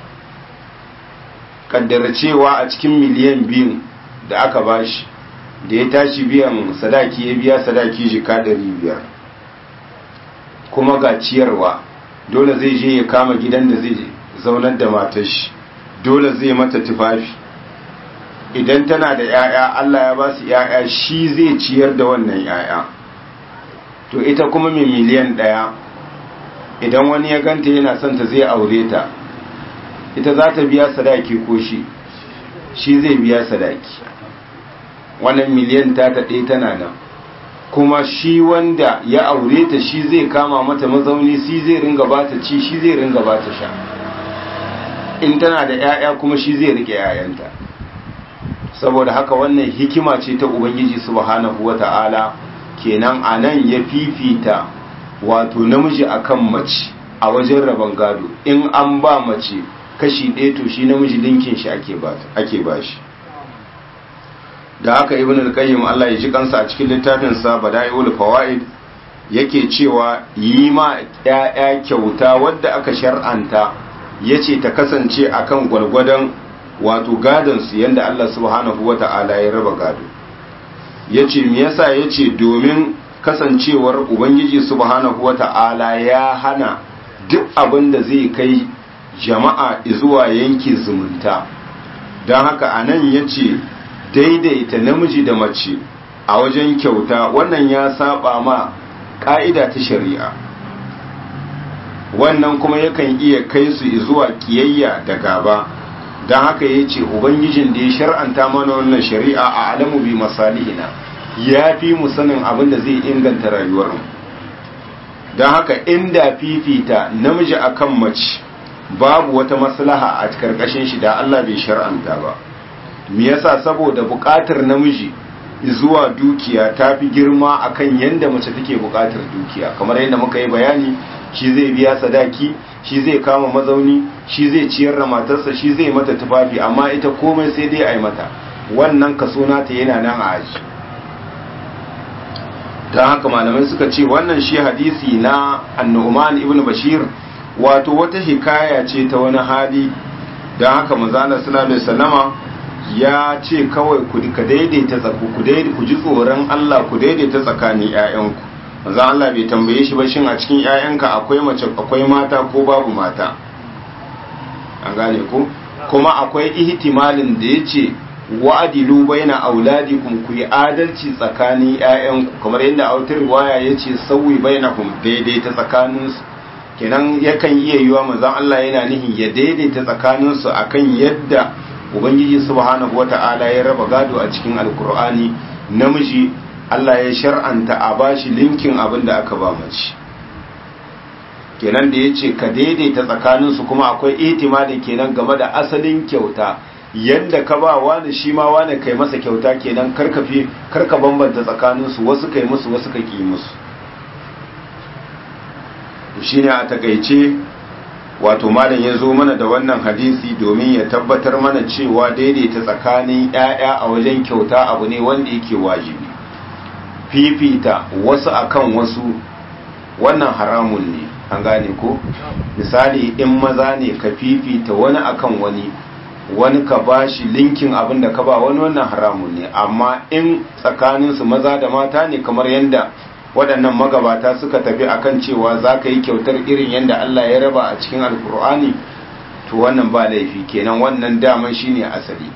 kaddara cewa a cikin miliyan biyu da aka bashi da ya tashi biyan sadaki ya biya sadaki jika ɗari biyar kuma ga ciyarwa dole zai je ya kama gidan da zai zaunar da matar shi dole zai mata tufafi idan tana da 'ya'ya Allah ya ba su 'ya'ya shi zai ciyar da wannan 'ya'ya to ita kuma mai miliyan ɗaya idan wani ya ganta yana son ta zai aure ta ita za ta biya sadaki ko shi shi zai biya sadaki wannan miliyan ta ta ɗaya tana nan kuma shi wanda ya aure ta shi zai kama mata mazauni shi zai ringa ba ta ci shi zai ringa ba ta sha in tana da 'ya'ya kuma shi zai rike 'ya'yanta saboda haka wannan hikima ce ta ubangiji subhanahu wata'ala kenan a nan ya fifita wato namiji akan mace a wajen rabon gado in an ba mace kashi ɗaya to shi namiji linkin shi ake ba shi da haka ibn al-qayyim Allah ya ji kansa a cikin littafin sa bada'iul fawaid yake cewa yi ma ƴaƴa kyauta wadda aka shar'anta yace ta kasance akan gwalgwadon wato gadon su yanda Allah subhanahu wata'ala ya raba gado yace me yasa yace domin kasancewar ubangiji subhanahu wata'ala ya hana duk abin da zai kai jama'a zuwa yanki zumunta don haka anan yace daidaita namiji da mace a wajen kyauta wannan ya saba ma ka'ida ta shari'a wannan kuma yakan iya kai su zuwa kiyayya da gaba don haka ya ce ubangijin da ya shar'anta mana wannan shari'a a alamu bi masalihina ya fi mu sanin abin da zai inganta rayuwarmu don haka inda fifita namiji akan mace babu wata maslaha a karkashin shi da Allah bai shar'anta ba me yasa saboda buƙatar namiji zuwa dukiya ta fi girma akan yanda mace take buƙatar dukiya kamar yadda muka yi bayani shi zai biya sadaki shi zai kama mazauni shi zai ciyar da matarsa shi zai mata tufafi amma ita komai sai dai a yi mata wannan kaso nata yana nan a aji don haka malamai suka ce wannan shi hadisi na annu'man ibn bashir wato wata hikaya ce ta wani hali don haka manzana sallallahu alaihi wasallama ya ce kawai ku ka daidaita tsaku ku ku ji tsoron Allah ku daidaita tsakanin ƴaƴanku manzo Allah bai tambaye shi ba shin a cikin ƴaƴanka akwai mace akwai mata ko babu mata an gane ku kuma akwai ihtimalin da yace wa'adilu baina auladikum ku yi adalci tsakanin ƴaƴanku kamar yadda a wata riwaya yace sauyi bainahum daidaita tsakaninsu kenan yakan iya yiwa manzon Allah yana nihin ya daidaita tsakaninsu akan yadda ubangiji subhanahu wata'ala ya raba gado a cikin alkur'ani namiji Allah ya shar'anta a bashi linkin abin da aka ba mace kenan da yace ka daidaita tsakaninsu kuma akwai itimadi kenan game da asalin kyauta yadda ka ba wani shi ma wani kai masa kyauta kenan karkafi karka bambanta tsakaninsu wasu kai musu wasu ka ki musu shine a takaice wato malam ya zo mana da wannan hadisi domin ya tabbatar mana cewa daidaita tsakanin 'ya'ya a wajen kyauta abu ne wanda yake wajibi fifita wasu akan wasu wannan haramun ne an gane ko misali in maza ne ka fifita wani akan wani wani ka bashi linkin abin da ka ba wani wannan haramun ne amma in tsakaninsu maza da mata ne kamar yadda waɗannan magabata suka tafi akan cewa za ka yi kyautar irin yadda Allah ya raba a cikin alkur'ani to wannan ba laifi kenan wannan daman shine asali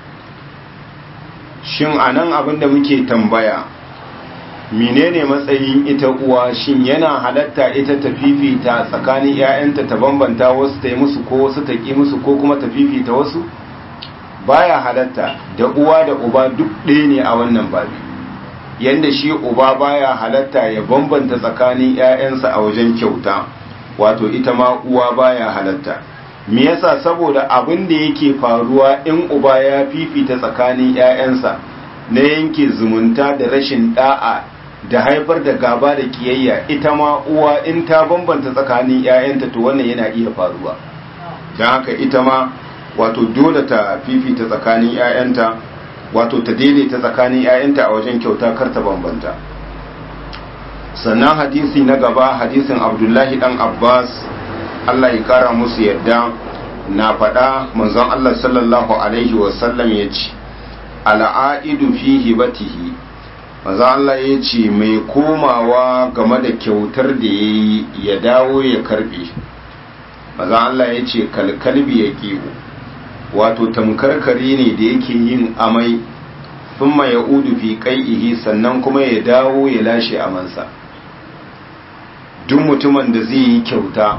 shin anan abin da muke tambaya menene matsayin ita uwa shin yana halatta ita ta fifita tsakanin 'ya'yanta ta bambanta wasu ta yi musu ko wasu ta ƙi musu ko kuma ta fifita wasu baya halatta da uwa da uba duk ɗaya ne a wannan babi yanda shi uba baya halatta ya bambanta tsakanin 'ya'yansa a wajen kyauta wato ita ma uwa baya halatta me yasa saboda abin da yake faruwa in uba ya fifita tsakanin 'ya'yansa na yanke zumunta da rashin da'a da haifar da gaba da kiyayya ita ma uwa in ta bambanta tsakanin 'ya'yanta to wannan yana iya faruwa don haka ita ma wato dole ta fifita tsakanin 'ya'yanta wato ta daidaita tsakanin 'ya'yanta a wajen kyauta kar ta bambanta sannan hadisi na gaba hadisin abdullahi dan abbas allah ya kara musu yadda na faɗa manzon allah sallallahu alaihi wasallam ya ce al'aidu fi hibatihi manzon allah ya ce mai komawa game da kyautar da ya yi ya dawo ya karbe manzon allah ya ce kalkalbi ya kiwo wato tamkarkare ne da yake yin amai thumma ya udu fi qai'ihi sannan kuma ya dawo ya lashe amansa duk mutumin da zai yi kyauta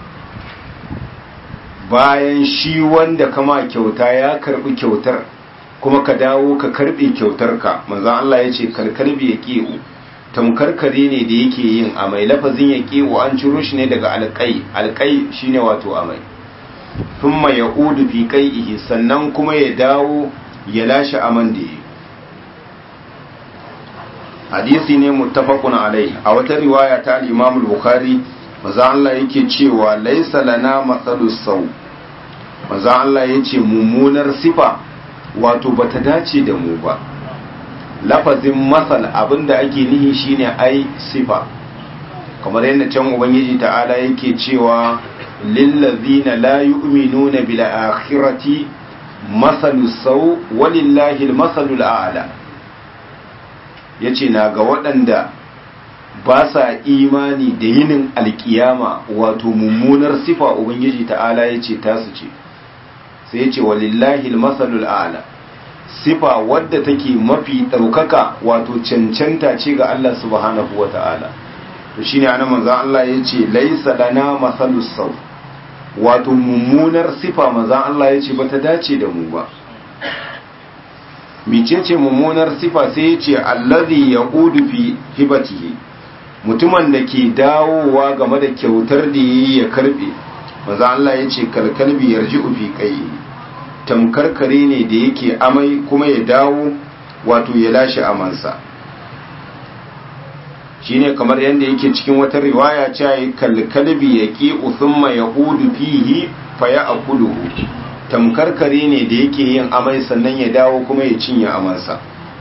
bayan shi wanda kama kyauta ya karbi kyautar kuma ka dawo ka karbe kyautar ka manzo Allah ya ce karkarbi ya ki'u tamkarkare ne da yake yin amai lafazin ya ki'u an ciro shi ne daga alƙai alƙai shine wato amai thumma ya udu fi qai'ihi sannan kuma ya dawo ya lashe aman da yi hadisi ne muttafaqun alai a wata riwaya ta al-Imam al-Bukhari maza Allah yake cewa laisa lana matsalus sau maza Allah yace mummunar sifa wato bata dace da mu ba lafazin masal abinda ake nihi shine ai sifa kamar yadda can ubangiji ta'ala yake cewa lillazina la yu'minuna bil akhirati masalus sau walillahi al-masalul a'la yace na ga waɗanda ba sa imani da yinin alkiyama wato mummunar sifa ubangiji ta'ala ya ce tasu ce sai ya ce walillahi almasalul a'la sifa wadda take mafi ɗaukaka wato cancanta ce ga Allah subhanahu wa ta'ala to shine anan manzon Allah ya ce laisa lana masalus sau wato mummunar sifa manzon Allah ya ce bata dace da mu ba micece mummunar sifa sai ya ce allazi yaqudu fi hibatihi mutumin da ke dawowa game da kyautar da yi ya karbe maza Allah ya ce kalkalbi yarji ufi kai tamkar kare ne da yake amai kuma ya dawo wato ya lashe amansa shine kamar yadda yake cikin wata riwaya cewa kalkalbi ya ki uthumma ya udu fihi fa ya akuluhu tamkar kare ne da yake yin amai sannan ya dawo kuma ya cinye amansa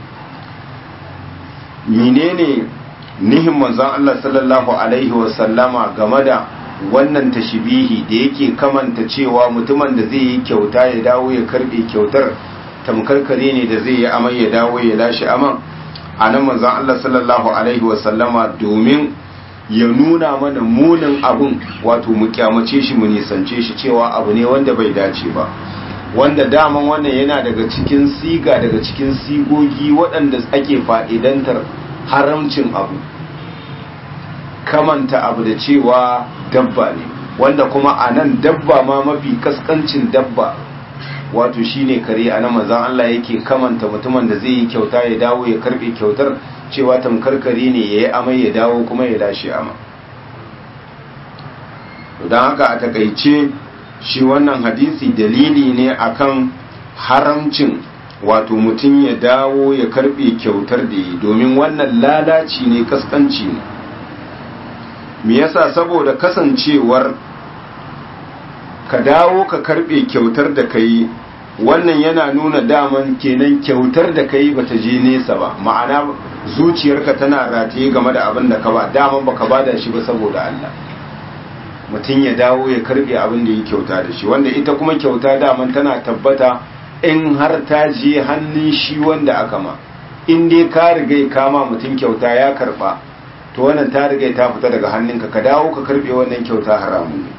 menene nihin manzon Allah sallallahu alaihi wasallama game da wannan tashbihi da yake kamanta cewa mutumin da zai yi kyauta ya dawo ya karbe kyautar tamkarkare ne da zai yi amai ya dawo ya lashe aman a nan manzon Allah sallallahu alaihi wasallama domin ya nuna mana munin abun wato mu kyamace shi mu nisance shi cewa abu ne wanda bai dace ba wanda daman wannan yana daga cikin siga daga cikin sigogi waɗanda ake fa'idantar haramcin abu kamanta abu da cewa dabba ne wanda kuma a nan dabba ma mafi kaskancin dabba wato shine kare a nan manzan Allah yake kamanta mutumin da zai yi kyauta ya dawo ya karbe kyautar cewa tamkar kare ne ya yi amai ya dawo kuma ya lashe ama don haka a takaice shi wannan hadisi dalili ne akan haramcin wato mutum ya dawo ya karbe kyautar da yi domin wannan lalaci ne kaskanci ne me yasa saboda kasancewar ka dawo ka karbe kyautar da kai wannan yana nuna daman kenan kyautar da kai bata je nesa ba ma'ana zuciyarka tana rataye game da abin da ka ba daman baka bada shi ba saboda Allah mutum ya dawo ya karbe abin da ya kyauta da shi wanda ita kuma kyauta daman tana tabbata in har ta je hannun shi wanda aka ma in dai ka riga kama mutum kyauta ya karba to wannan ta riga ta fita daga hannunka ka dawo ka karbe wannan kyauta haramun ne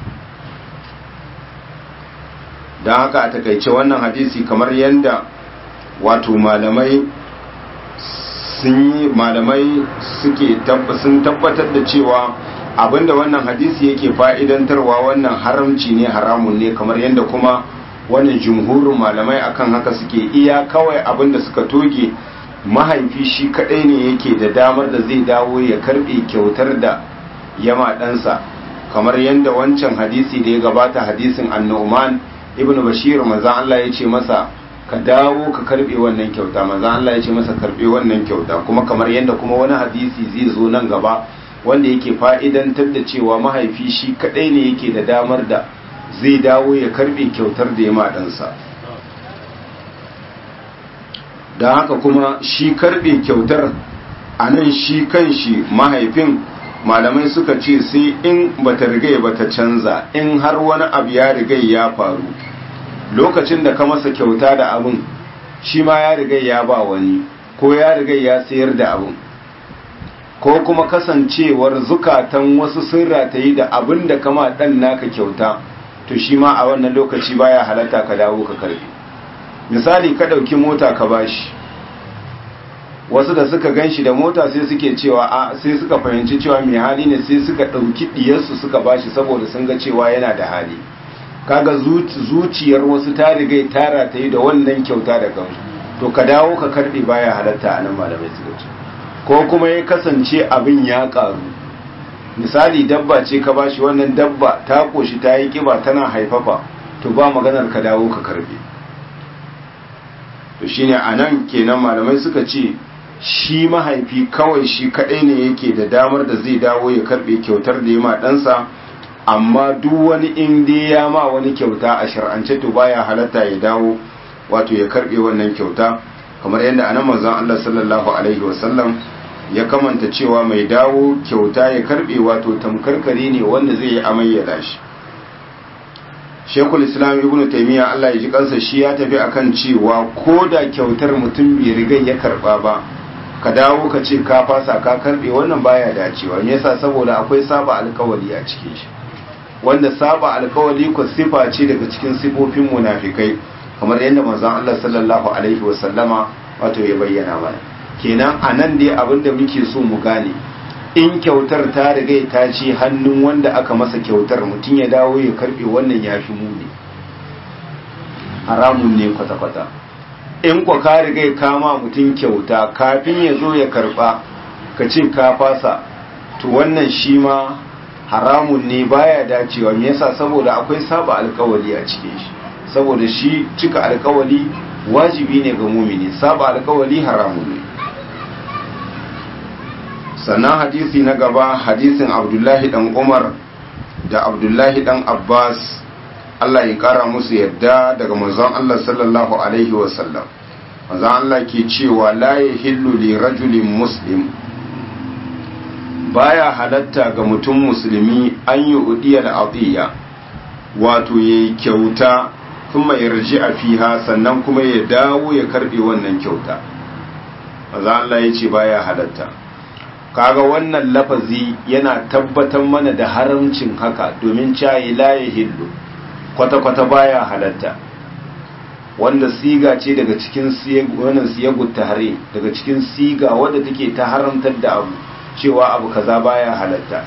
don haka a takaice wannan hadisi kamar yadda wato malamai sun yi malamai suke sun tabbatar da cewa abinda wannan hadisi yake fa'idantarwa wannan haramci ne haramun ne kamar yadda kuma wannan jumhurin malamai akan haka suke iya kawai abinda suka toge mahaifi shi kadai ne yake da damar da zai dawo ya karbe kyautar da yama ɗansa kamar yadda wancan hadisi da ya gabata hadisin annu'man ibn bashir manzan Allah ya ce masa ka dawo ka karbe wannan kyauta manzan Allah ya ce masa karbe wannan kyauta kuma kamar yadda kuma wani hadisi zai zo nan gaba wanda yake fa'idantar da cewa mahaifi shi kadai ne yake da damar da zai dawo ya karbe kyautar da ya maɗansa don haka kuma shi karbe kyautar a nan shi kan shi mahaifin malamai suka ce sai in bata rigai bata canza in har wani abu ya rigai ya faru lokacin da ka masa kyauta da abin shi ma ya rigai ya ba wani ko ya rigai ya sayar da abin ko kuma kasancewar zukatan wasu sun ratayi da abin da kama dan naka kyauta to shi ma a wannan lokaci baya halatta ka dawo ka karbi misali ka ɗauki mota ka bashi wasu da suka gan shi da mota sai suke cewa a sai suka fahimci cewa mai hali ne sai suka ɗauki ɗiyarsu suka bashi saboda sun ga cewa yana da hali kaga zuciyar wasu ta riga tara ta yi da wannan kyauta da kansu to ka dawo ka karɓe baya halatta a nan malamai suka ce ko kuma ya kasance abin ya ƙaru misali dabba ce ka bashi wannan dabba ta ƙoshi ta yi ƙiba tana haifafa to ba maganar ka dawo ka karɓe to shine a nan kenan malamai suka ce shi mahaifi kawai shi kadai ne yake da damar da zai dawo ya karbe kyautar da ya ma ɗansa amma duk wani inda ya ma wani kyauta a shar'ance to baya halatta ya dawo wato ya karbe wannan kyauta kamar yadda anan manzon Allah sallallahu alaihi wasallam ya kamanta cewa mai dawo kyauta ya karbe wato tamkarkare ne wanda zai yi amayyada shi Shekul Islam Ibn Taymiyyah Allah ya ji kansa shi ya tafi akan cewa ko da kyautar mutum bai riga ya karba ba ka dawo ka ce ka fasa ka karbe wannan baya dacewa me yasa saboda akwai saba alkawali a cikin shi wanda saba alkawali ko sifa ce daga cikin sifofin munafikai kamar yadda manzon Allah sallallahu alaihi wasallama wato ya bayyana mana kenan anan dai abinda muke so mu gane in kyautar ta riga ta ce hannun wanda aka masa kyautar mutum ya dawo ya karbe wannan ya fi muni haramun ne kwata-kwata in kwa ka riga kama mutum kyauta kafin ya zo ya karba ka ce ka fasa to wannan shi ma haramun ne baya dacewa me yasa saboda akwai saba alkawali a cikin shi saboda shi cika alkawali wajibi ne ga mumini saba alkawali haramun ne sannan hadisi na gaba hadisin abdullahi dan umar da abdullahi dan abbas Allah ya kara musu yadda daga manzon Allah sallallahu alaihi wasallam manzon Allah ke cewa la yahillu li rajulin muslim baya halatta ga mutum musulmi an yi udiyar adiyya wato ya kyauta kuma ya raji a fiha sannan kuma ya dawo ya karbe wannan kyauta manzon Allah ya ce baya halatta kaga wannan lafazi yana tabbatar mana da haramcin haka domin cayi la yahillu kwata-kwata baya halatta wanda siga ce daga cikin wannan siyagut tahrim daga cikin siga wadda take ta haramtar da abu cewa abu kaza baya halatta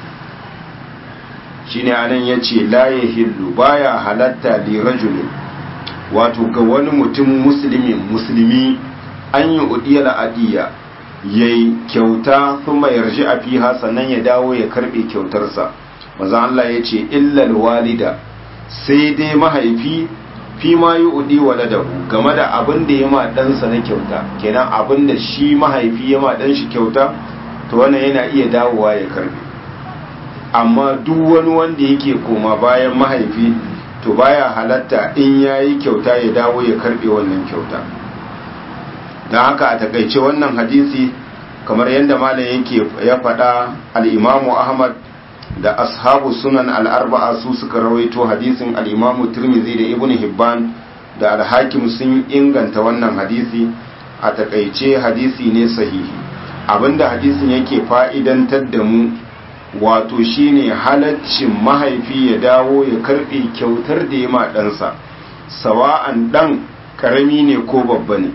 shine anan yace la yahillu baya halatta li rajulin wato ga wani mutum musulmi musulmi an yi udiyal adiya yayi kyauta kuma yarji a fiha sannan ya dawo ya karbe kyautarsa maza Allah yace illal walida sai dai mahaifi fi ma yi udi waladahu game da abin da ya ma ɗansa na kyauta kenan abin da shi mahaifi ya ma ɗan shi kyauta to wannan yana iya dawowa ya karbe amma duk wani wanda yake koma bayan mahaifi to baya halatta in ya yi kyauta ya dawo ya karbe wannan kyauta don haka a takaice wannan hadisi kamar yadda malam yake ya faɗa al'imamu ahmad da ashabu sunan al'arba'a su suka rawaito hadisin al'imamu turmizi da ibn hibban da alhakim sun inganta wannan hadisi a takaice hadisi ne sahihi abinda hadisin yake fa'idantar da mu wato shine halaccin mahaifi ya dawo ya karbe kyautar da ya ma ɗansa sawa'an ɗan ƙarami ne ko babba ne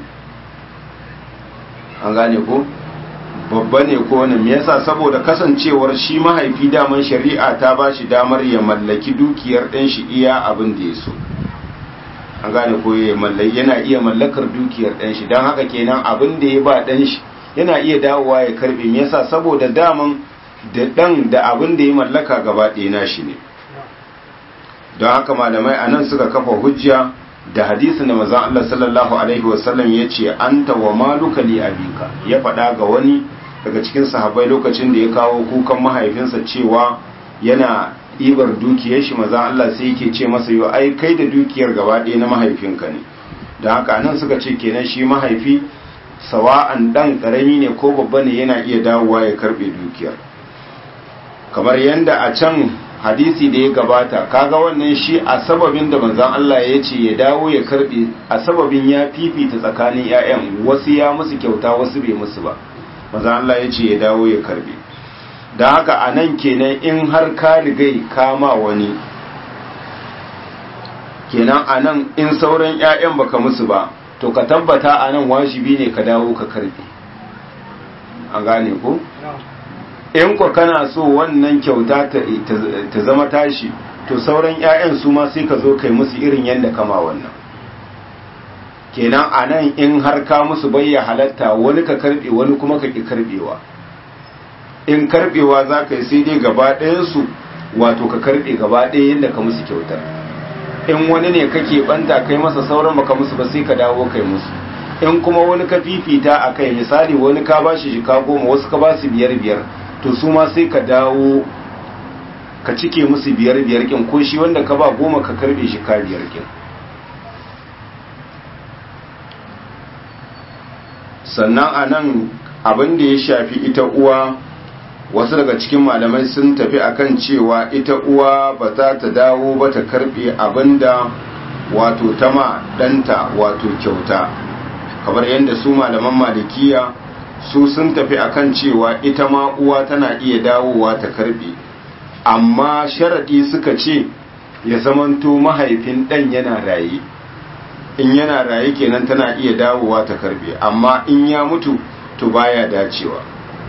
an gane ko? babba ne ko wani me yasa saboda kasancewar shi mahaifi daman shari'a ta ba shi damar ya mallaki dukiyar ɗan shi iya abin da ya so an gane ko yana iya mallakar dukiyar ɗan shi don haka kenan abin da ya ba ɗan shi yana iya dawowa ya karbe me yasa saboda daman da ɗan da abin da ya mallaka gaba ɗaya nashi ne don haka malamai a nan suka kafa hujja da hadisin da mazan Allah sallallahu Alaihi wasallam ya ce an wa maluka li abika ya faɗa ga wani daga cikin sahabbai lokacin da ya kawo kukan mahaifinsa cewa yana ibar dukiyar shi mazan Allah sai yake ce masa yau ai kai da dukiyar gaba ɗaya na mahaifinka ne don haka nan suka ce kenan shi mahaifi sawa'an ɗan ƙarami ne ko babba ne yana iya dawowa ya karɓe dukiyar kamar yadda a can hadisi da ya gabata kaga wannan shi a sababin da manzon Allah ya ce ya dawo ya karbe a sababin ya fifita tsakanin ƴaƴan wasu ya musu kyauta wasu bai musu ba manzon Allah ya ce ya dawo ya karbe dan haka anan kenan in har ka rigai kama wani kenan anan in sauran ƴaƴan baka musu ba to ka tabbata anan wajibi ne ka dawo ka karbe an gane ko in ku kana so wannan kyauta ta zama tashi to sauran 'ya'yan su ma sai ka zo kai musu irin yadda kama wannan kenan a nan in har ka musu bayya halatta wani ka karbe wani kuma ka ki karbewa in karbewa za ka yi sai dai gaba ɗayansu wato ka karbe gaba ɗaya yadda ka musu kyautar in wani ne kake banta kai masa sauran baka musu ba sai ka dawo kai musu in kuma wani ka fifita a kai misali wani ka ba shi jika goma wasu ka ba su biyar biyar to su ma sai ka dawo ka cike musu biyar biyar kin ko shi wanda ka ba goma ka karbe shi ka biyar kin sannan a nan abin da ya shafi ita uwa wasu daga cikin malamai sun tafi akan cewa ita uwa ba za ta dawo ba ta karbe abinda wato tama ɗanta wato kyauta kamar yadda su malaman malikiya su sun tafi akan cewa ita ma uwa tana iya dawowa ta karbe amma sharaɗi suka ce ya zamanto mahaifin ɗan yana raye in yana raye kenan tana iya dawowa ta karbe amma in ya mutu to baya dacewa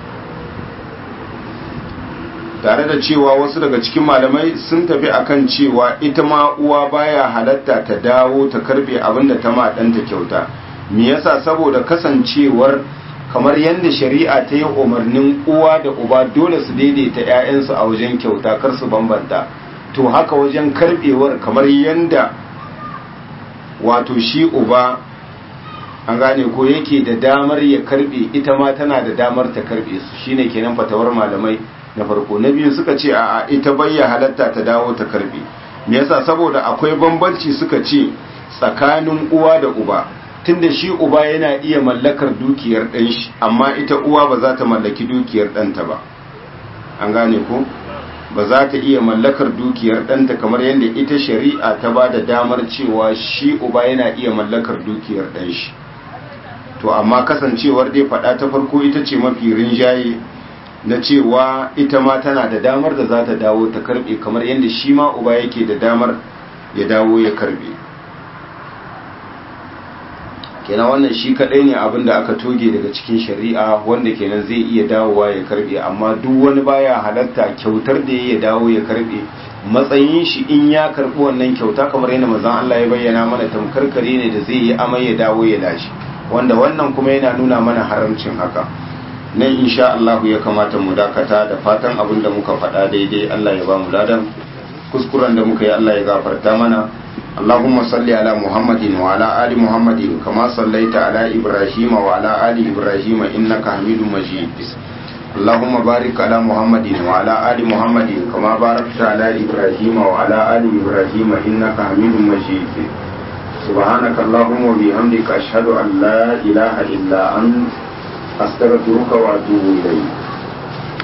tare da cewa wasu daga cikin malamai sun tafi akan cewa ita ma uwa baya halatta ta dawo ta karbe abinda ta ma ɗanta kyauta me yasa saboda kasancewar kamar yadda shari'a ta yi umarnin uwa da uba dole su daidaita 'ya'yansu a wajen kyauta kar su bambanta to haka wajen karbewar kamar yadda wato shi uba an gane ko yake da damar ya karbe ita ma tana da damar ta karbe su shine kenan fatawar malamai na farko na biyu suka ce a ita bayya halatta ta dawo ta karbe me yasa saboda akwai bambanci suka ce tsakanin uwa da uba tunda shi uba yana iya mallakar dukiyar ɗan shi amma ita uwa ba za ta mallaki dukiyar ɗanta ba an gane ko ba za ta iya mallakar dukiyar ɗanta kamar yadda ita shari'a ta ba da damar cewa shi uba yana iya mallakar dukiyar ɗan shi to amma kasancewar dai faɗa ta farko ita ce mafi rinjaye na cewa ita ma tana da damar da za ta dawo ta karɓe kamar yadda shi ma uba yake da damar ya dawo ya karɓe kenan wannan shi kadai ne abin da aka toge daga cikin shari'a wanda kenan zai iya dawowa ya karbe amma duk wani baya halatta kyautar da ya dawo ya karbe matsayin shi in ya karbi wannan kyauta kamar yadda manzon Allah ya bayyana mana tamkar kare ne da zai yi amai ya dawo ya lashi wanda wannan kuma yana nuna mana haramcin haka nan insha Allah ya kamata mu dakata da fatan abin da muka faɗa daidai Allah ya ba mu ladan kuskuren da muka yi Allah ya gafarta mana اللهم صل على محمد وعلى آل محمد كما صليت على إبراهيم وعلى آل إبراهيم إنك حميد مجيد اللهم بارك على محمد وعلى آل محمد كما باركت على إبراهيم وعلى آل إبراهيم إنك حميد مجيد سبحانك اللهم وبحمدك أشهد أن لا إله إلا أنت أستغفرك وأتوب إليك